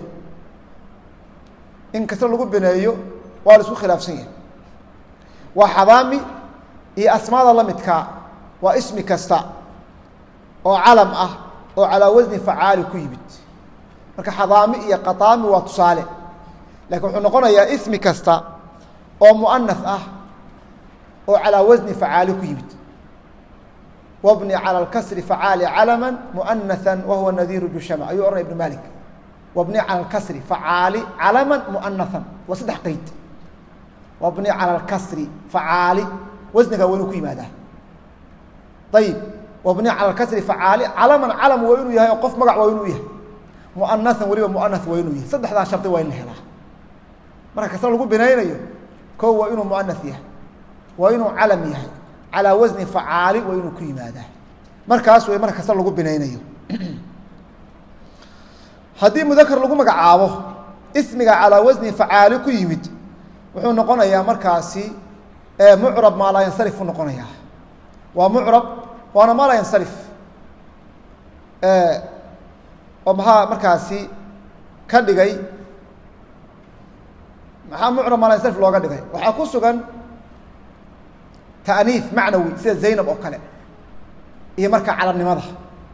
Speaker 1: in kasre lagu bineeyo waa la isku khilaafsan yahay waa xadaami iyo asmaada la midkaa waa ismi kasta oo calam ah oo calaa wasni facaali ku yimid marka xadaami iyo qataami waa tusaale lakiin wuxuu noqonayaa ismi kasta oo mu'anas ah oo calaa wasni facaali ku yimid wabni calى اlkasri facaali calama mu'anaثa wahuwa nadiiru jushama ayuu ohanaya ibnu malik wabni calى اlkasri facaali calama mu'anaثan waa saddex qeyd wabni calى اlkasri facaali wasnigaa waa inuu ku yimaadaa ayib wabni calى اlkasri facaali calaman calam waa inuu yahay oo qof magac waa inuu yahay mu'anaثan weliba mu'anaث waa inuu yahay saddexdaa shardi waa in la helaa marka kasra lagu binaynayo ko waa inuu mu'anaث yahay waa inuu calam yahay calaa wasni facaali waa inuu ku yimaadaa markaas way marka kasra lagu binaynayo haddii mudakar lagu magacaabo ismiga calaa wasni facaali ku yimid wuxuu noqonayaa markaasi mucrab maa laa yansarif u noqonayaa waa mucrab waana maa laa yansarif oo maxaa markaasi ka dhigay maxaa mucrab maa laa yansarif looga dhigay waxaa ku sugan ta'niif macnawi sida zaynab oo kale iyo marka calamnimada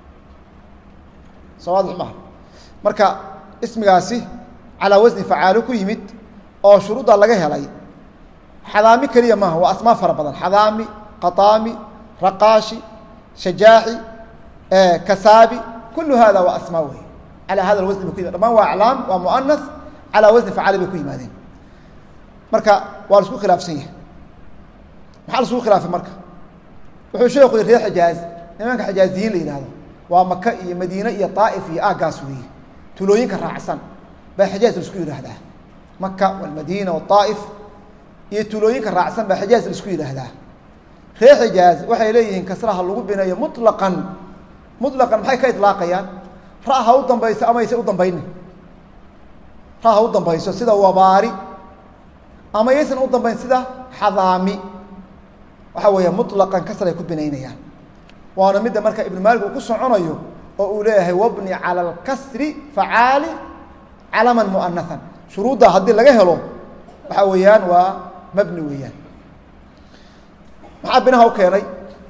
Speaker 1: soo waadix maha marka ismigaasi calaa wasni facaalo ku yimid oo shuruudda laga helay xadaami keliya maaha waa asmaa fara badan xadaami qataami raqaashi shajaaxi kasaabi kulu hada waa asmaa wey calaa hada wasni bay ku yimad dhamaan waa aclaam waa muanas calaa wasni facaali bay ku yimaadeen marka waa la isku khilaafsan yahay maxaa la isku khilaafay marka wuxuu sheeku yihi reer xijaaz nimanka xijaaziyiin la yihahdo waa maka iyo madiine iyo daa'if iyo aagaas weeye tulooyinka raacsan baa xijaaz la isku yidhaahdaa maka walmadiina waaa'if iyo tulooyinka raacsan baa xijaaz la isku yidhaahdaa reer xijaaz waxay leeyihiin kasraha lagu bineeyo muطlaqan muطlaqan maxay ka iطlaaqayaan ra ha u dambayso amayse u dambaynin ra ha u dambayso sida wabaari ama yaysan u dambayn sida xadaami waxa weeya muطlaqan kasray ku binaynayaan waana midda marka ibnu maalik uu ku soconayo oo uu leeyahay wabni calى اlkasri facaali calaman muanahan shuruudda haddii laga helo waxa weeyaan waa mabni weeyaan maxaa binaha u keenay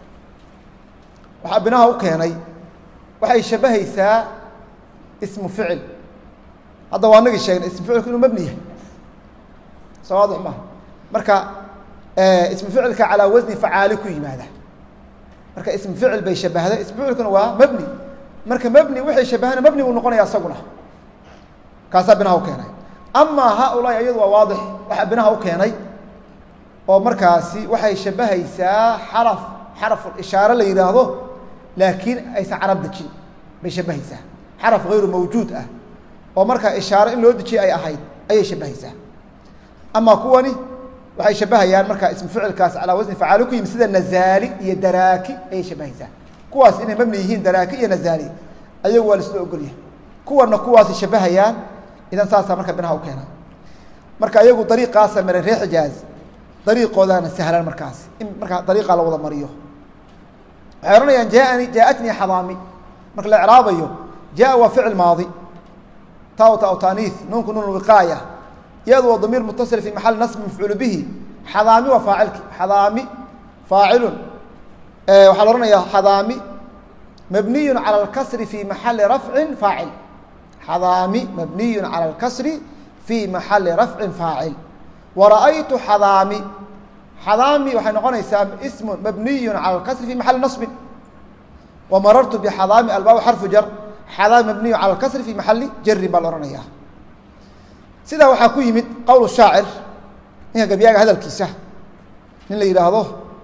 Speaker 1: waxaa binaha u keenay waxay shabahaysaa ismu ficil hadda waa nagii sheegnay ismu ficilku inuu mabni yahay soo waadix maha marka ismu ficilka calaa wasni facaali ku yimaada marka ismu ficil bay shabahday ismu ficilkuna waa mabni marka mabni waxay shabahana mabni buu noqonaya isaguna kaasaa binaha u keenay amaa haaulaai iyadu waa waadix waxaa binaha u keenay oo markaasi waxay shabahaysaa xaraf xaraful ishaare la yidhaahdo laakiin aysan carab dejin bay shabahaysaa xaraf hayru mawjuud ah oo markaa ishaare in loo dejiyay ay ahayd ayay shabahaysaa amaa kuwani waxay shabahayaan markaa ismu ficilkaas calaa wasni facaali ku yimid sida nazaali iyo daraaki ayay shabahaysaa kuwaas inay mabni yihiin daraaki iyo nazaali ayagu waa laisla ogolyahay kuwana kuwaasay shabahayaan idan saasaa marka binaha u keena marka iyagu dariiqaasa maray reer xijaaz dariiqoodaana sahlan markaas in markaa dariiqaa la wada mariyo waxay ohanayaan jaaani jaaatnii xadaami marka la icraabayo jaa waa ficil maadi ta ta taaniis nuunku nuun wiqaaya iyadu waa damiir mutasil fi maxali nasbi mafcuulu bihi xadaami waa faacilki xadaami faacilun waxaa la ohanayaa xadaami mabniyu calى اlkasri fi maxali rafcin faacil xadaami mabniyu calى اlkasri fi maxali rafcin faacil wara'aytu xadaami xadaami waxay noqonaysaa ismu mabniyu calى اlkasri fi maxali naصbin wamarartu bxadaami albaabu xarfu jar xadaami mabniyu calى اlkasri fi maxali jarin baa la ohanaya sidaa waxaa ku yimid qowl shaacir ninka gabyaaga hadalkiisa nin la yidhaahdo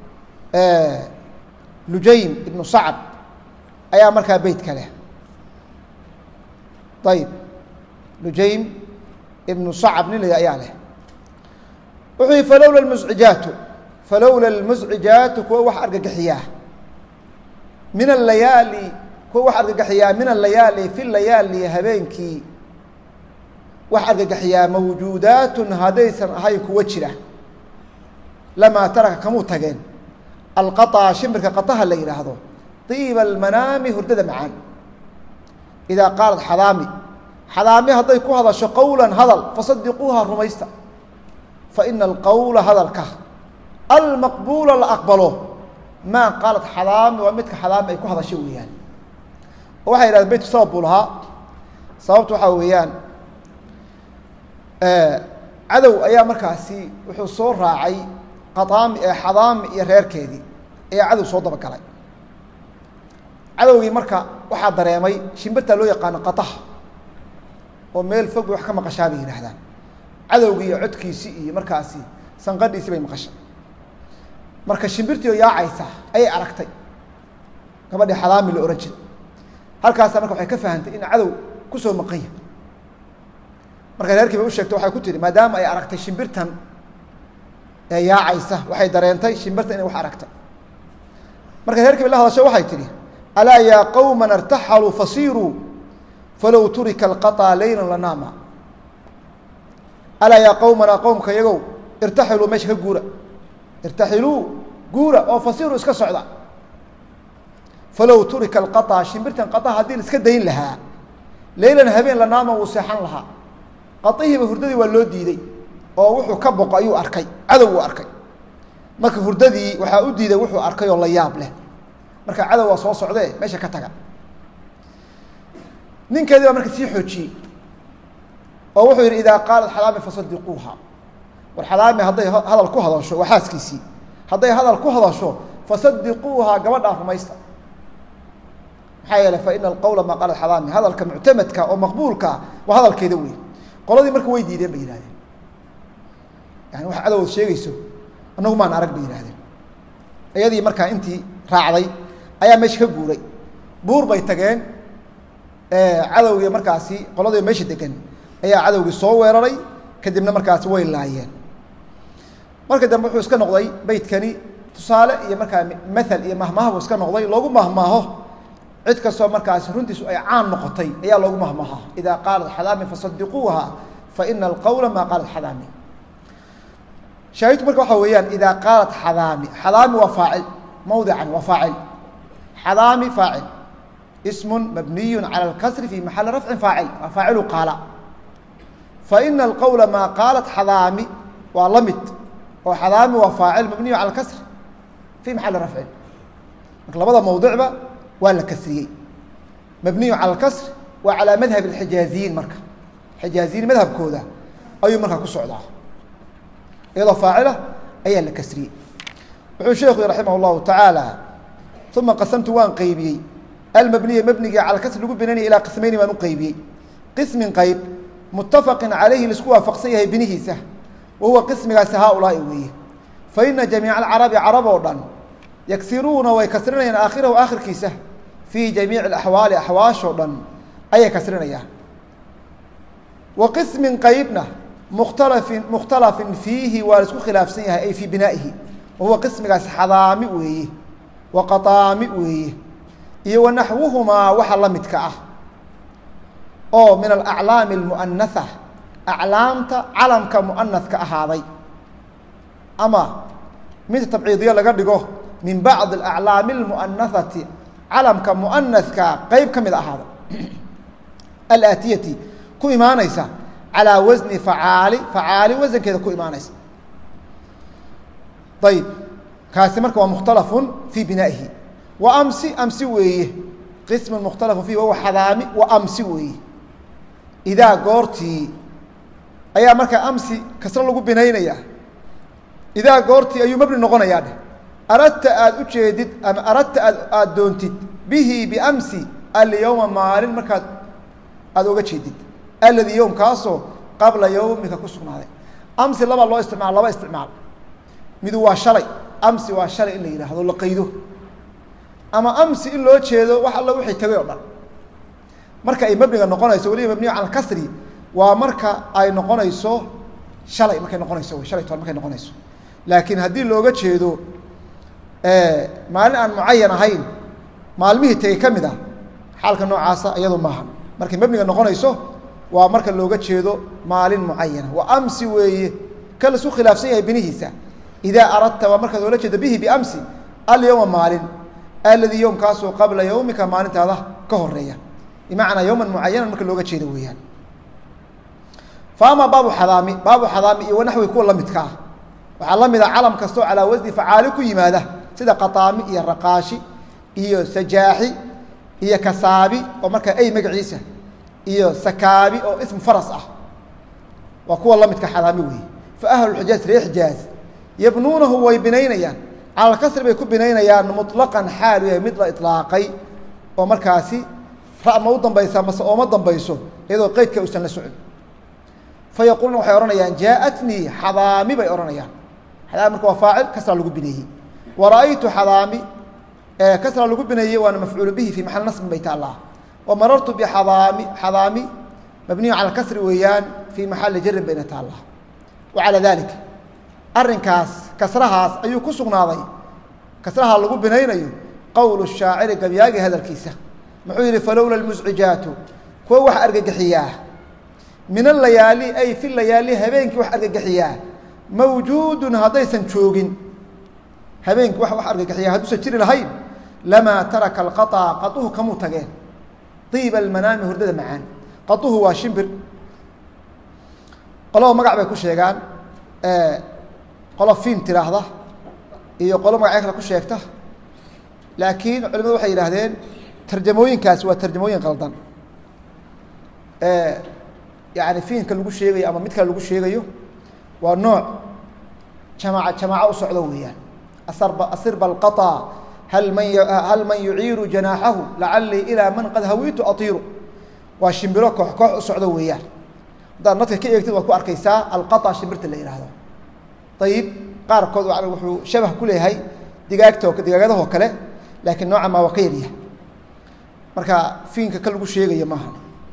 Speaker 1: lujaym ibnu sacab ayaa markaa beyt ka leh ayib lujaym ibnu sacab nin la ayaa leh wuxuu yihi falowla lmuscijaatu falowla lmuscijaatu kuwa wax argagaxiyaa min alayaali kuwa wax argagaxiyaa min alayaali fi layaali habeenkii wax argagaxiyaa mawjuudaatun haddaysan ahayn kuwa jira lamaa taraka kamuu tageen alqaطa shimbirka qaطaha la yidhaahdo طiiba almanaami hurdada macaan idaa qaalat xadaami xadaami hadday ku hadasho qowla hadal fasadiquuha rumaysta faina alqowla hadalka almaqbuula la aqbalo maa qaalat xadaami waa midka xadaami ay ku hadasho weeyaan oo waxay yidhahdeen beytku sabab buu lahaa sababtu waxaa weeyaan cadow ayaa markaasi wuxuu soo raacay qadaami xadaami iyo reerkeedii ayaa cadow soo dabagalay cadowgii marka waxaa dareemay shimbirtaa loo yaqaano qataha oo meel fog bay wax ka maqashaa bay yidhaahdaan cadowgii iyo codkiisii iyo markaasi sanqadhiisii bay maqashay marka shimbirtii oo yaacaysa ayay aragtay gabadhii xadaami la ohan jiray halkaasa marka waxay ka fahantay in cadow kusoo maqan yahay markay reerkii bay u sheegtay waxay ku tihi maadaama ay aragtay shimbirtan ee yaacaysa waxay dareentay shimbirtan inay wax aragtay markay reerkii bay la hadasho waxay tihi alaa yaa qowman artaxaluu fasiiruu falow turika alqaطaa leylan lanaama alaa yaa qowmana qowmka iyagow irtaxiluu meesha ka guura irtaxiluu guura oo fasiiruu iska socda falow turika alqaطaa shimbirtan qaطaa haddii la iska dayn lahaa leylan habeen lanaama wuu seexan lahaa qaطihiiba hurdadii waa loo diiday oo wuxuu ka boqo ayuu arkay cadow uu arkay marka hurdadii waxaa u diiday wuxuu arkay oo la yaab leh marka cadow waa soo socdee meesha ka taga ninkeedii baa marka sii xoojiyey oo wuxuu yidhi idaa qaalat xadaami fasadiquuha war xadaami hadday hadal ku hadasho waa xaaskiisii hadday hadal ku hadasho fasadiquuha gabadhaa rumaysta maxaa yeeley fa ina alqowla maa qaalat xadaami hadalka muctamadka oo maqbuulkaa waa hadalkeeda wey qoladii marka way diideen bay yihahdeen yani wax cadowod sheegayso annagu maan arag bay yihahdeen iyadii markaa intii raacday ayaa meesha ka guuray buur bay tageen cadowgii markaasi qoladii meesha degan ayaa cadowgii soo weeraray kadibna markaasi way laayeen marka dambe wuxuu iska noqday beytkani tusaale iyo markaa maal iyo mahmahbu iska noqday loogu mahmaaho cid kastoo markaasi runtiisu ay caan noqotay ayaa loogu mahmaaha idaa qaalat xadaami fasadiquuha fa ina alqowla maa qaalat xadaami shaahidku marka waxaa weeyaan idaa qaalat xadaami xadaami waa faacil mawdican waa faacil xadaami faacil ismu mabniyu calى اlkasri fi maxali rafcin faacil waa faacilu qaala faina alqowla maa qaalat xadaami waa la mid oo xadaami waa faacil mabniyu cala kasr fi maxali rafcin marka labada mawdicba waa la kasriyey mabniyu cala اlkasr waa calaa madhab اxijaaziyiin marka xijaaziyiin madhabkooda ayuu markaa ku socdaa iyadoo faacila ayaa la kasriyey wuxuu sheekhu raximah اllahu tacaala uma qasamtu waan qeybiyey almabniya mabniga cala kasr lagu binaynaya ilaa qismayni baan u qeybiyey qismin qeyb mutafaqin calayhi laisku waafaqsan yahay binihiisa wa huwa qismigaasi haaulaai weeye fa ina jamiica alcarabi carab oo dhan yagsiruuna way kasrinayaan aakhirahu aakhirkiisa fii jamiici alaxwaali axwaashoo dhan ayay kasrinayaan wa qismin qeybna mukhtalafin mukhtalafin fiihi waa la isku khilaafsan yahay ay fii binaa'ihi wa huwa qismigaasi xadaami weeye wa qataami weeye iyo wa naxwuhumaa waxa la midka ah oo min alaclaami almu'anaha aclaamta calamka mu'anadka ahaaday ama mid tabciidiyo laga dhigo min bacdi alaclaami almu'anahati calamka mu'anadka qeyb ka mid ahaaday alaatiyati ku imaanaysa calaa wasni facaali facaali wasankeeda ku imaanaysa ayib kaasi marka waa mukhtalafun fii binaa'ihi wa amsi amsi weeye qismun mukhtalafun fiih wahuwa xadaami wa amsi weeye idaa goortii ayaa markaa amsi kasro lagu binaynayaa idaa goortii ayuu mabni noqonayaa dheh aradta aada u jeedid ama aradta aad aada doontid bihi biamsi alyowma maalin markaad aada oga jeedid alladii yowm kaasoo qabla yowmika ku sugnaaday amsi labaa loo isticmaal laba isticmaal midu waa shalay amsi waa shalay in la yidhaahdo la qaydo ama amsi in loo jeedo wax alla wixii tagay oo dhan marka ay mabniga noqonayso weliba mabniga cala kasri waa marka ay noqonayso shalay markay noqonayso wy shalay toban markay noqonayso laakiin haddii looga jeedo maalin aan mucayan ahayn maalmihii tegey ka mid ah xaalka noocaasa iyadu maaha markay mabniga noqonayso waa marka looga jeedo maalin mucayana wa amsi weeye ka laisku khilaafsan yahay binihiisa idaa aradta waa markaad oola jeedo bihi biamsi alyowma maalin alladii yowmkaasoo qabla yowmika maalintaada ka horeeya bimacnaa yowman mucayanan marka looga jeedo weeyaan fa ama baabu xadaami baabu xadaami iyo wanaxwi kuwa lamidka ah waxaa la mida calam kastoo calaa wasni facaali ku yimaada sida qataami iyo raqaashi iyo sajaaxi iyo kasaabi oo markaa ay magaciisa iyo sakaabi oo ism faras ah waa kuwa lamidka xadaami weeye fa ahluxijaaz ree xijaaz yabnuunahu way binaynayaan cala kasri bay ku binaynayaan muطlaqan xaalu yahay mid la iطlaaqay oo markaasi ra ma u dambaysaa mase ooma dambayso iyadoo qeydka uusan la socon fa yaquuluna waxay odhanayaan jaaءatnii xadaami bay odhanayaan xadaami marka waa faacil kasra lagu bineeyey wa ra'aytu xadaami kasra lagu bineeyey waana mafcuulu bihi fii maxal nasbin bay taallaa wa marartu bixadaami xadaami mabniyu cala kasri weeyaan fii maxali jarin bayna taallaa wa calaa dalik arrinkaas kasrahaas ayuu ku sugnaaday kasraha lagu binaynayo qowlu shaaciri gabyaagi hadalkiisa muxuu yihi falowla lmuscijaatu kuwa wax argagaxiyaa min alayaali ay fi layaali habeenkii wax argagaxiyaa mawjuudun haddaysan joogin habeenkii wax wax argagaxiyaa hadduusan jiri lahayn lamaa taraka alqaطa qaطuhu kamuu tageen diiba almanaami hurdada macaan qaطuhu waa shimbir qolaba magac bay ku sheegaan qolo fiin tiraahda iyo qolo magacyo kale ku sheegta laakiin culimadu waxay yidhaahdeen tarjamooyinkaasi waa tarjamooyin qaldan yani fiinka lagu sheegayo ama mid kale lagu sheegayo waa nooc jamaaca jamaaco u socdo weeyaan asarba asirba alqaطa hal man hal man yuciiru janaaxahu lacalii ilaa man qad hawiitu atiiru waa shimbiro koox koox u socdo weeyaan haddaad nadka ka eegtid waad ku arkaysaa alqaطa shimbirta la yidhaahdo ayib qaarkood wuxuu shabah ku leeyahay digaagto digaagadahoo kale laakiin nooca maa waa ka yaryahay marka fiinka ka lagu sheegayo maaha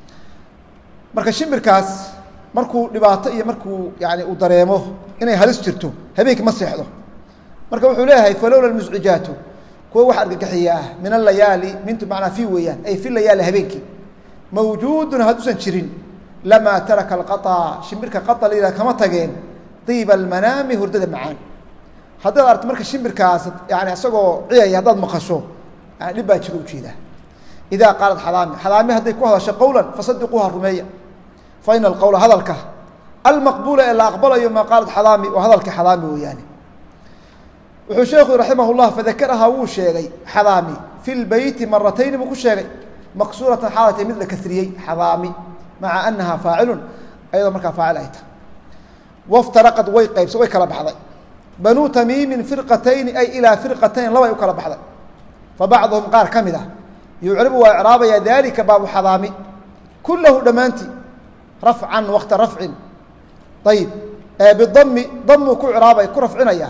Speaker 1: marka shimbirkaas markuu dhibaato iyo markuu yani uu dareemo inay halis jirto habeenkii ma seexdo marka wuxuu leeyahay falowla muscijaatu kuwa wax argagixiya ah min alayaali mintu macnaa fi weeyaan ay fi layaali habeenkii mawjuudun hadduusan jirin lamaa taraka alqaطa shimbirka qaطa la yihah kama tageen diiba almanaami hurdada macaan haddaad aragto marka shimbirkaas yani isagoo ciyaya haddaad maqasho yani dhib baa jiro ujeedaa idaa qaalat xadaami xadaami hadday ku hadasho qowlan fasadiquuha rumeeya fa ina alqowla hadalka almaqbuula ee la aqbalayo maa qaalat xadaami waa hadalka xadaami weeyaane wuxuu sheekhu raximah llah fadakarahaa wuu sheegay xadaami fi lbeyti maratayni buu ku sheegay maqsuuratan xaalatay mid la kasriyey xadaami maca anaha faacilun ayadoo markaa faacil ay tahay waftaraqad way qaybsa way kala baxday banuu tamiimin firqatayni ay ilaa firqatayn labay u kala baxday fa bacduhum qaar ka mid ah yucribu waa icraabaya dalika baabu xadaami kulahu dhammaantii rafcan wakta rafcin ayib bidami damuu ku iraabay ku rafcinaya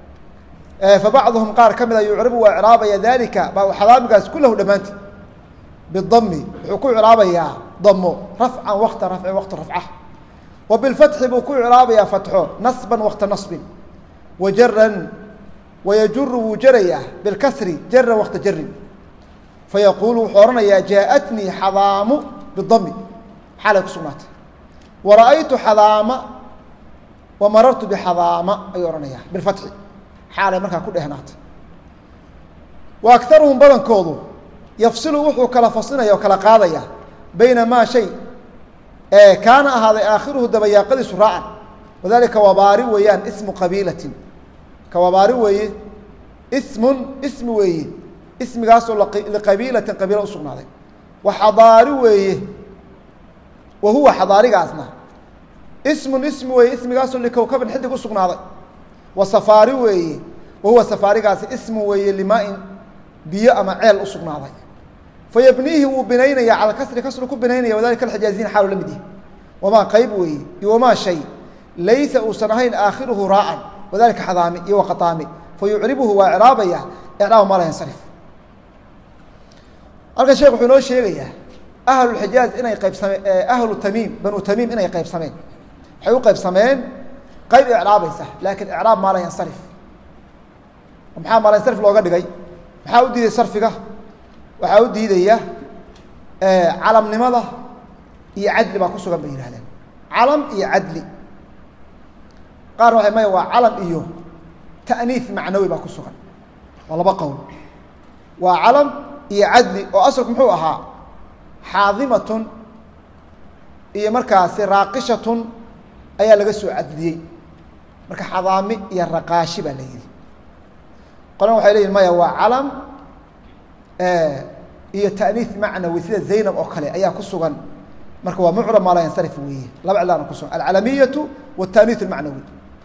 Speaker 1: fa bacduhum qaar ka mid a yucribu waa icraabaya dalika baabu xadaamigaas kulahu dhammaantii bidami wuxuu ku icraabayaa damo rafcan wakta rafcin wakta rafca wa bilfatxi buu ku icraabayaa fatxo nasban wakta nasbin wa jaran wayajuru wuu jarayaa bilkasri jaran wakta jarin fayaquulu wuxuu ohanayaa jaaءatnii xadaamu bidami xaalay ku sugnaatay wara'aytu xadaama wa marartu bixadaama ayuu ohanayaa bilfatxi xaalay markaa ku dhehnaatay wa akaruhum badankoodu yafsilu wuxuu kala faslinaya oo kala qaadaya bayna maa shay kaana ahaaday aakhiruhu dabayaaqadiisu raacan wadalika wabaari weeyaan ismu qabiilatin ka wabaari weeye ismun ismi weeye ismigaasoo liqabiilatin qabiila usugnaaday wa xadaari weeye wa huwa xadaarigaasna ismun ismi weeye ismigaasoo likowkabin xidig usugnaaday wa safaari weeye wa huwa safaarigaasi ismu weeye limaa-in biyo ama ceel usugnaaday fayabniihi wuu binaynaya cala kasri kasru ku binaynaya wadalika alxijaaziyin xaalu la mid yahi wamaa qayb weeye iyo wamaa shay laysa uusan ahayn aakhiruhu raacan wadalika xadaami iyo waqataami fayucribuhu waa icraabaya icraaba maa la yansarif halkan sheekh wuxuu inoo sheegayaa ahlulxijaaz inay qaybsameen ahlu tamiim banu tamiim inay qaybsameen waxay u qaybsameen qayb icraabaysa laakiin icraab maa la yansarif maxaa maa la yansarif looga dhigay maxaa u diiday sarfiga waxaa u diidaya calamnimada iyo cadli baa ku sugan bay yihahdeen calam iyo cadli qaarna waxay maya waa calam iyo ta'niif macnawi baa ku sugan waa laba qowl waa calam iyo cadli oo asalku muxuu ahaa xaadimatun iyo markaasi raaqishatun ayaa laga soo cadliyey marka xadaami iyo raqaashi baa la yihi qolana waxay leyihin maya waa calam iyo ta'niif macnawi sida zaynab oo kale ayaa ku sugan marka waa mucrab maa laa yansarif weeye laba cilaana ku sugan alcalamiyatu wataaniif almacnawi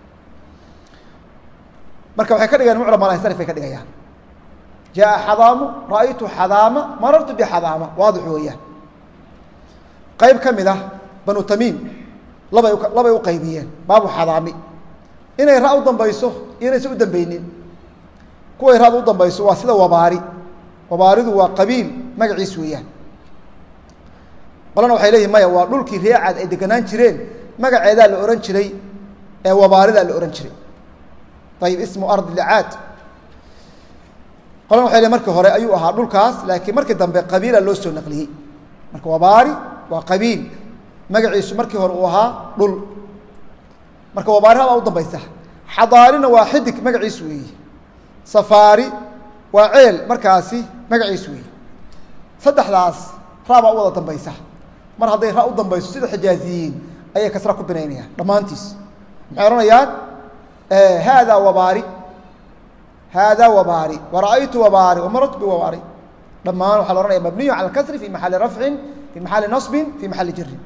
Speaker 1: marka waxay ka dhigayaan mucrab maa laa yansarif bay ka dhigayaan jaa xadaamu ra'aytu xadaama marartu bixadaama waadix weeyaan qayb ka mid ah banu tamiim labay labay u qaybiyeen baabu xadaami inay ra u dambayso iyo inaysan u dambeynin kuway raad u dambayso waa sida wabaari wabaaridu waa qabiil magaciis weeyaan qolana waxay leeyihin maya waa dhulkii reecaad ay deganaan jireen magaceedaa la ohan jiray ee wabaaridaa la ohan jiray ayib ismu ardi licaad qolana waxay leeyiin markii hore ayuu ahaa dhulkaas laakiin markii dambe qabiila loo soo naqliyey marka wabaari waa qabiil magaciisu markii hore uu ahaa dhul marka wabaari habaa u dambaysa xadaarina waa xidig magaciis weeye safaari waa ceel markaasi magaciis weeye saddexdaas ra baa u wada dambaysa mar hadday ra u dambayso sida xijaaziyiin ayay kasra ku binaynayaan dhammaantiis maxay odhanayaan haadaa wabaari haadaa wabaari wara'aytu wabaari wamarartu biwabaari dhammaan waxaa la ohanaya mabniyu cala alkasri fi maxali rafcin fi maxali nasbin fi maxali jirin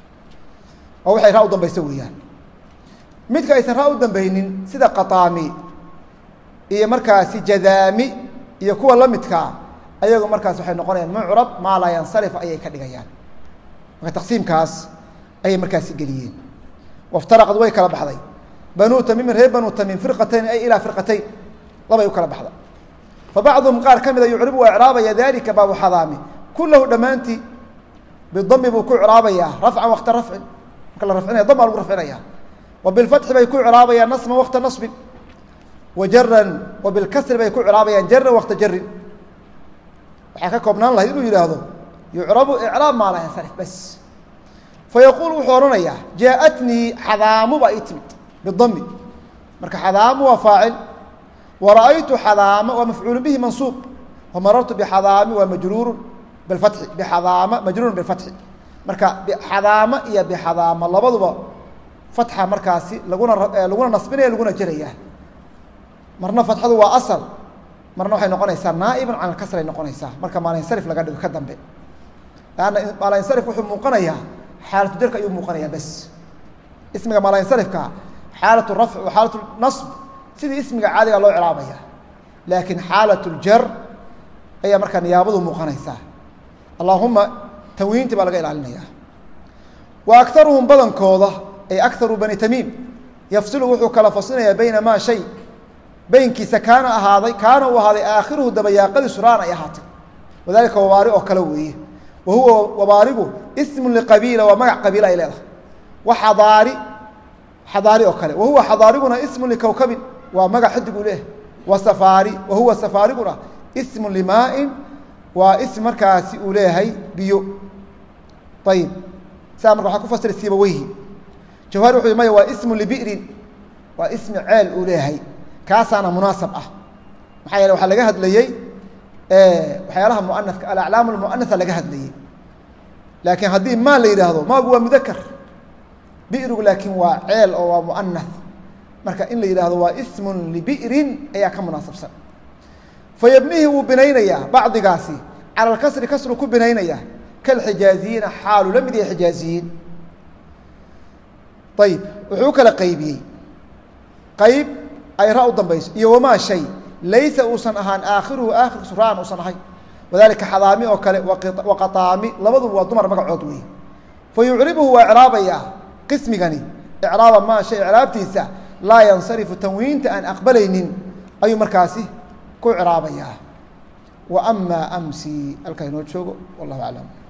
Speaker 1: oo waxay raa u dambaysa weeyaan midka aysan raa u dambaynin sida qataami iyo markaasi jadaami iyo kuwa la midkaa ayagu markaas waxay noqonayaan mucrab maa laa yansarif ayay ka dhigayaan marka taqsiimkaas ayay markaasi geliyeen waftaraqad way kala baxday banuu tamiimin reer banuu tamiim firqatayn ay ilaa firqatayn labay u kala baxda fa bacduhum qaar ka mida yucribu waa icraabaya dalika baabu xadaami kulahu dhammaantii bidami buu ku icraabayaa rafcan wakta rafcin marka la rafcinaya dam baa lagu rafcinaya wa bilfatxi bay ku icraabayaan nasman wakta nasbin wa jaran wa bilkasri bay ku icraabayaan jaran wakta jarin waxaa ka koobnaan lahayd inuu yidhaahdo yucrabu icraab maa laa yansarif bas fayaquul wuxuu odhanayaa jaaءatnii xadaamu baa ii timid bidami marka xadaamu waa faacil wara'aytu xadaama waa mafcuulu bihi mansuub wamarartu bixadaami waa majruuru bifatxi bixadaama majruurun bifatxi marka xadaama iyo bixadaama labaduba fatxa markaasi laguna laguna nasbinaya laguna jeraya marna fatxadu waa asal marna waxay noqonaysaa naa'iban can alkasray noqonaysaa marka maalinsarif laga dhigo ka dambe lanna maalinsarif wuxuu muuqanayaa xaalatu jarka ayuu muuqanayaa bes ismiga maalinsarifka xaalatu rafc wa xaalatu nasb sidii ismiga caadiga loo ciraabaya laakiin xaalat ljar ayaa markaa niyaabadu muuqanaysaa allahuma tanwiintii baa laga ilaalinaya wa akaruhum badankooda ay akaru bani tamiim yafsilu wuxuu kala fasilinayaa bayna maa shay beynkiisa kaana ahaaday kaana uu ahaaday aakhiruhu dabayaaqadiisu raan ay ahaatay wadalika wabaari oo kale weeye wa huwa wabaarigu ismun liqabiila waa magac qabiila ay leedahay wa xadaari xadaari oo kale wa huwa xadaariguna ismun likowkabin waa magac xidig uu leeyahay wa safaari wa huwa safaariguna ismun limaa'in waa ism markaasi uu leeyahay biyo ayib saa marka waxaa ku fasira siibaweyhi jawhari wuxu maya waa ismun libi'rin waa ismi ceel uu leeyahay kaasaana munaasab ah maxaa yeele waxaa laga hadlayey waxyaalaha muanaka alaclaam almuanasa laga hadlayey laakiin haddii maa la yidhaahdo maagu waa mudaker bi'rigu laakiin waa ceel oo waa muanas marka in la yidhaahdo waa ismun libi'rin ayaa ka munaasabsan fayabnihi wuu binaynayaa bacdigaasi cala alkasri kasru ku binaynayaa kalxijaaziyiina xaalu la mid yahay xijaaziyiin ayib wuxuu u kala qaybiyey qayb ay ra u dambayso iyo wamaa shay laysa uusan ahaan aakhiruhu aakhirkiisu raan uusan ahay wadalika xadaami oo kale waqataami labaduba waa dumar magacood weeye fa yucribuhu waa icraabayaa qismigani icraaba maa shay icraabtiisa laa yansarifu tanwiinta aan aqbalaynin ayuu markaasi ku icraabayaa wa amaa amsi halkaa inoo joogo wallahu aclam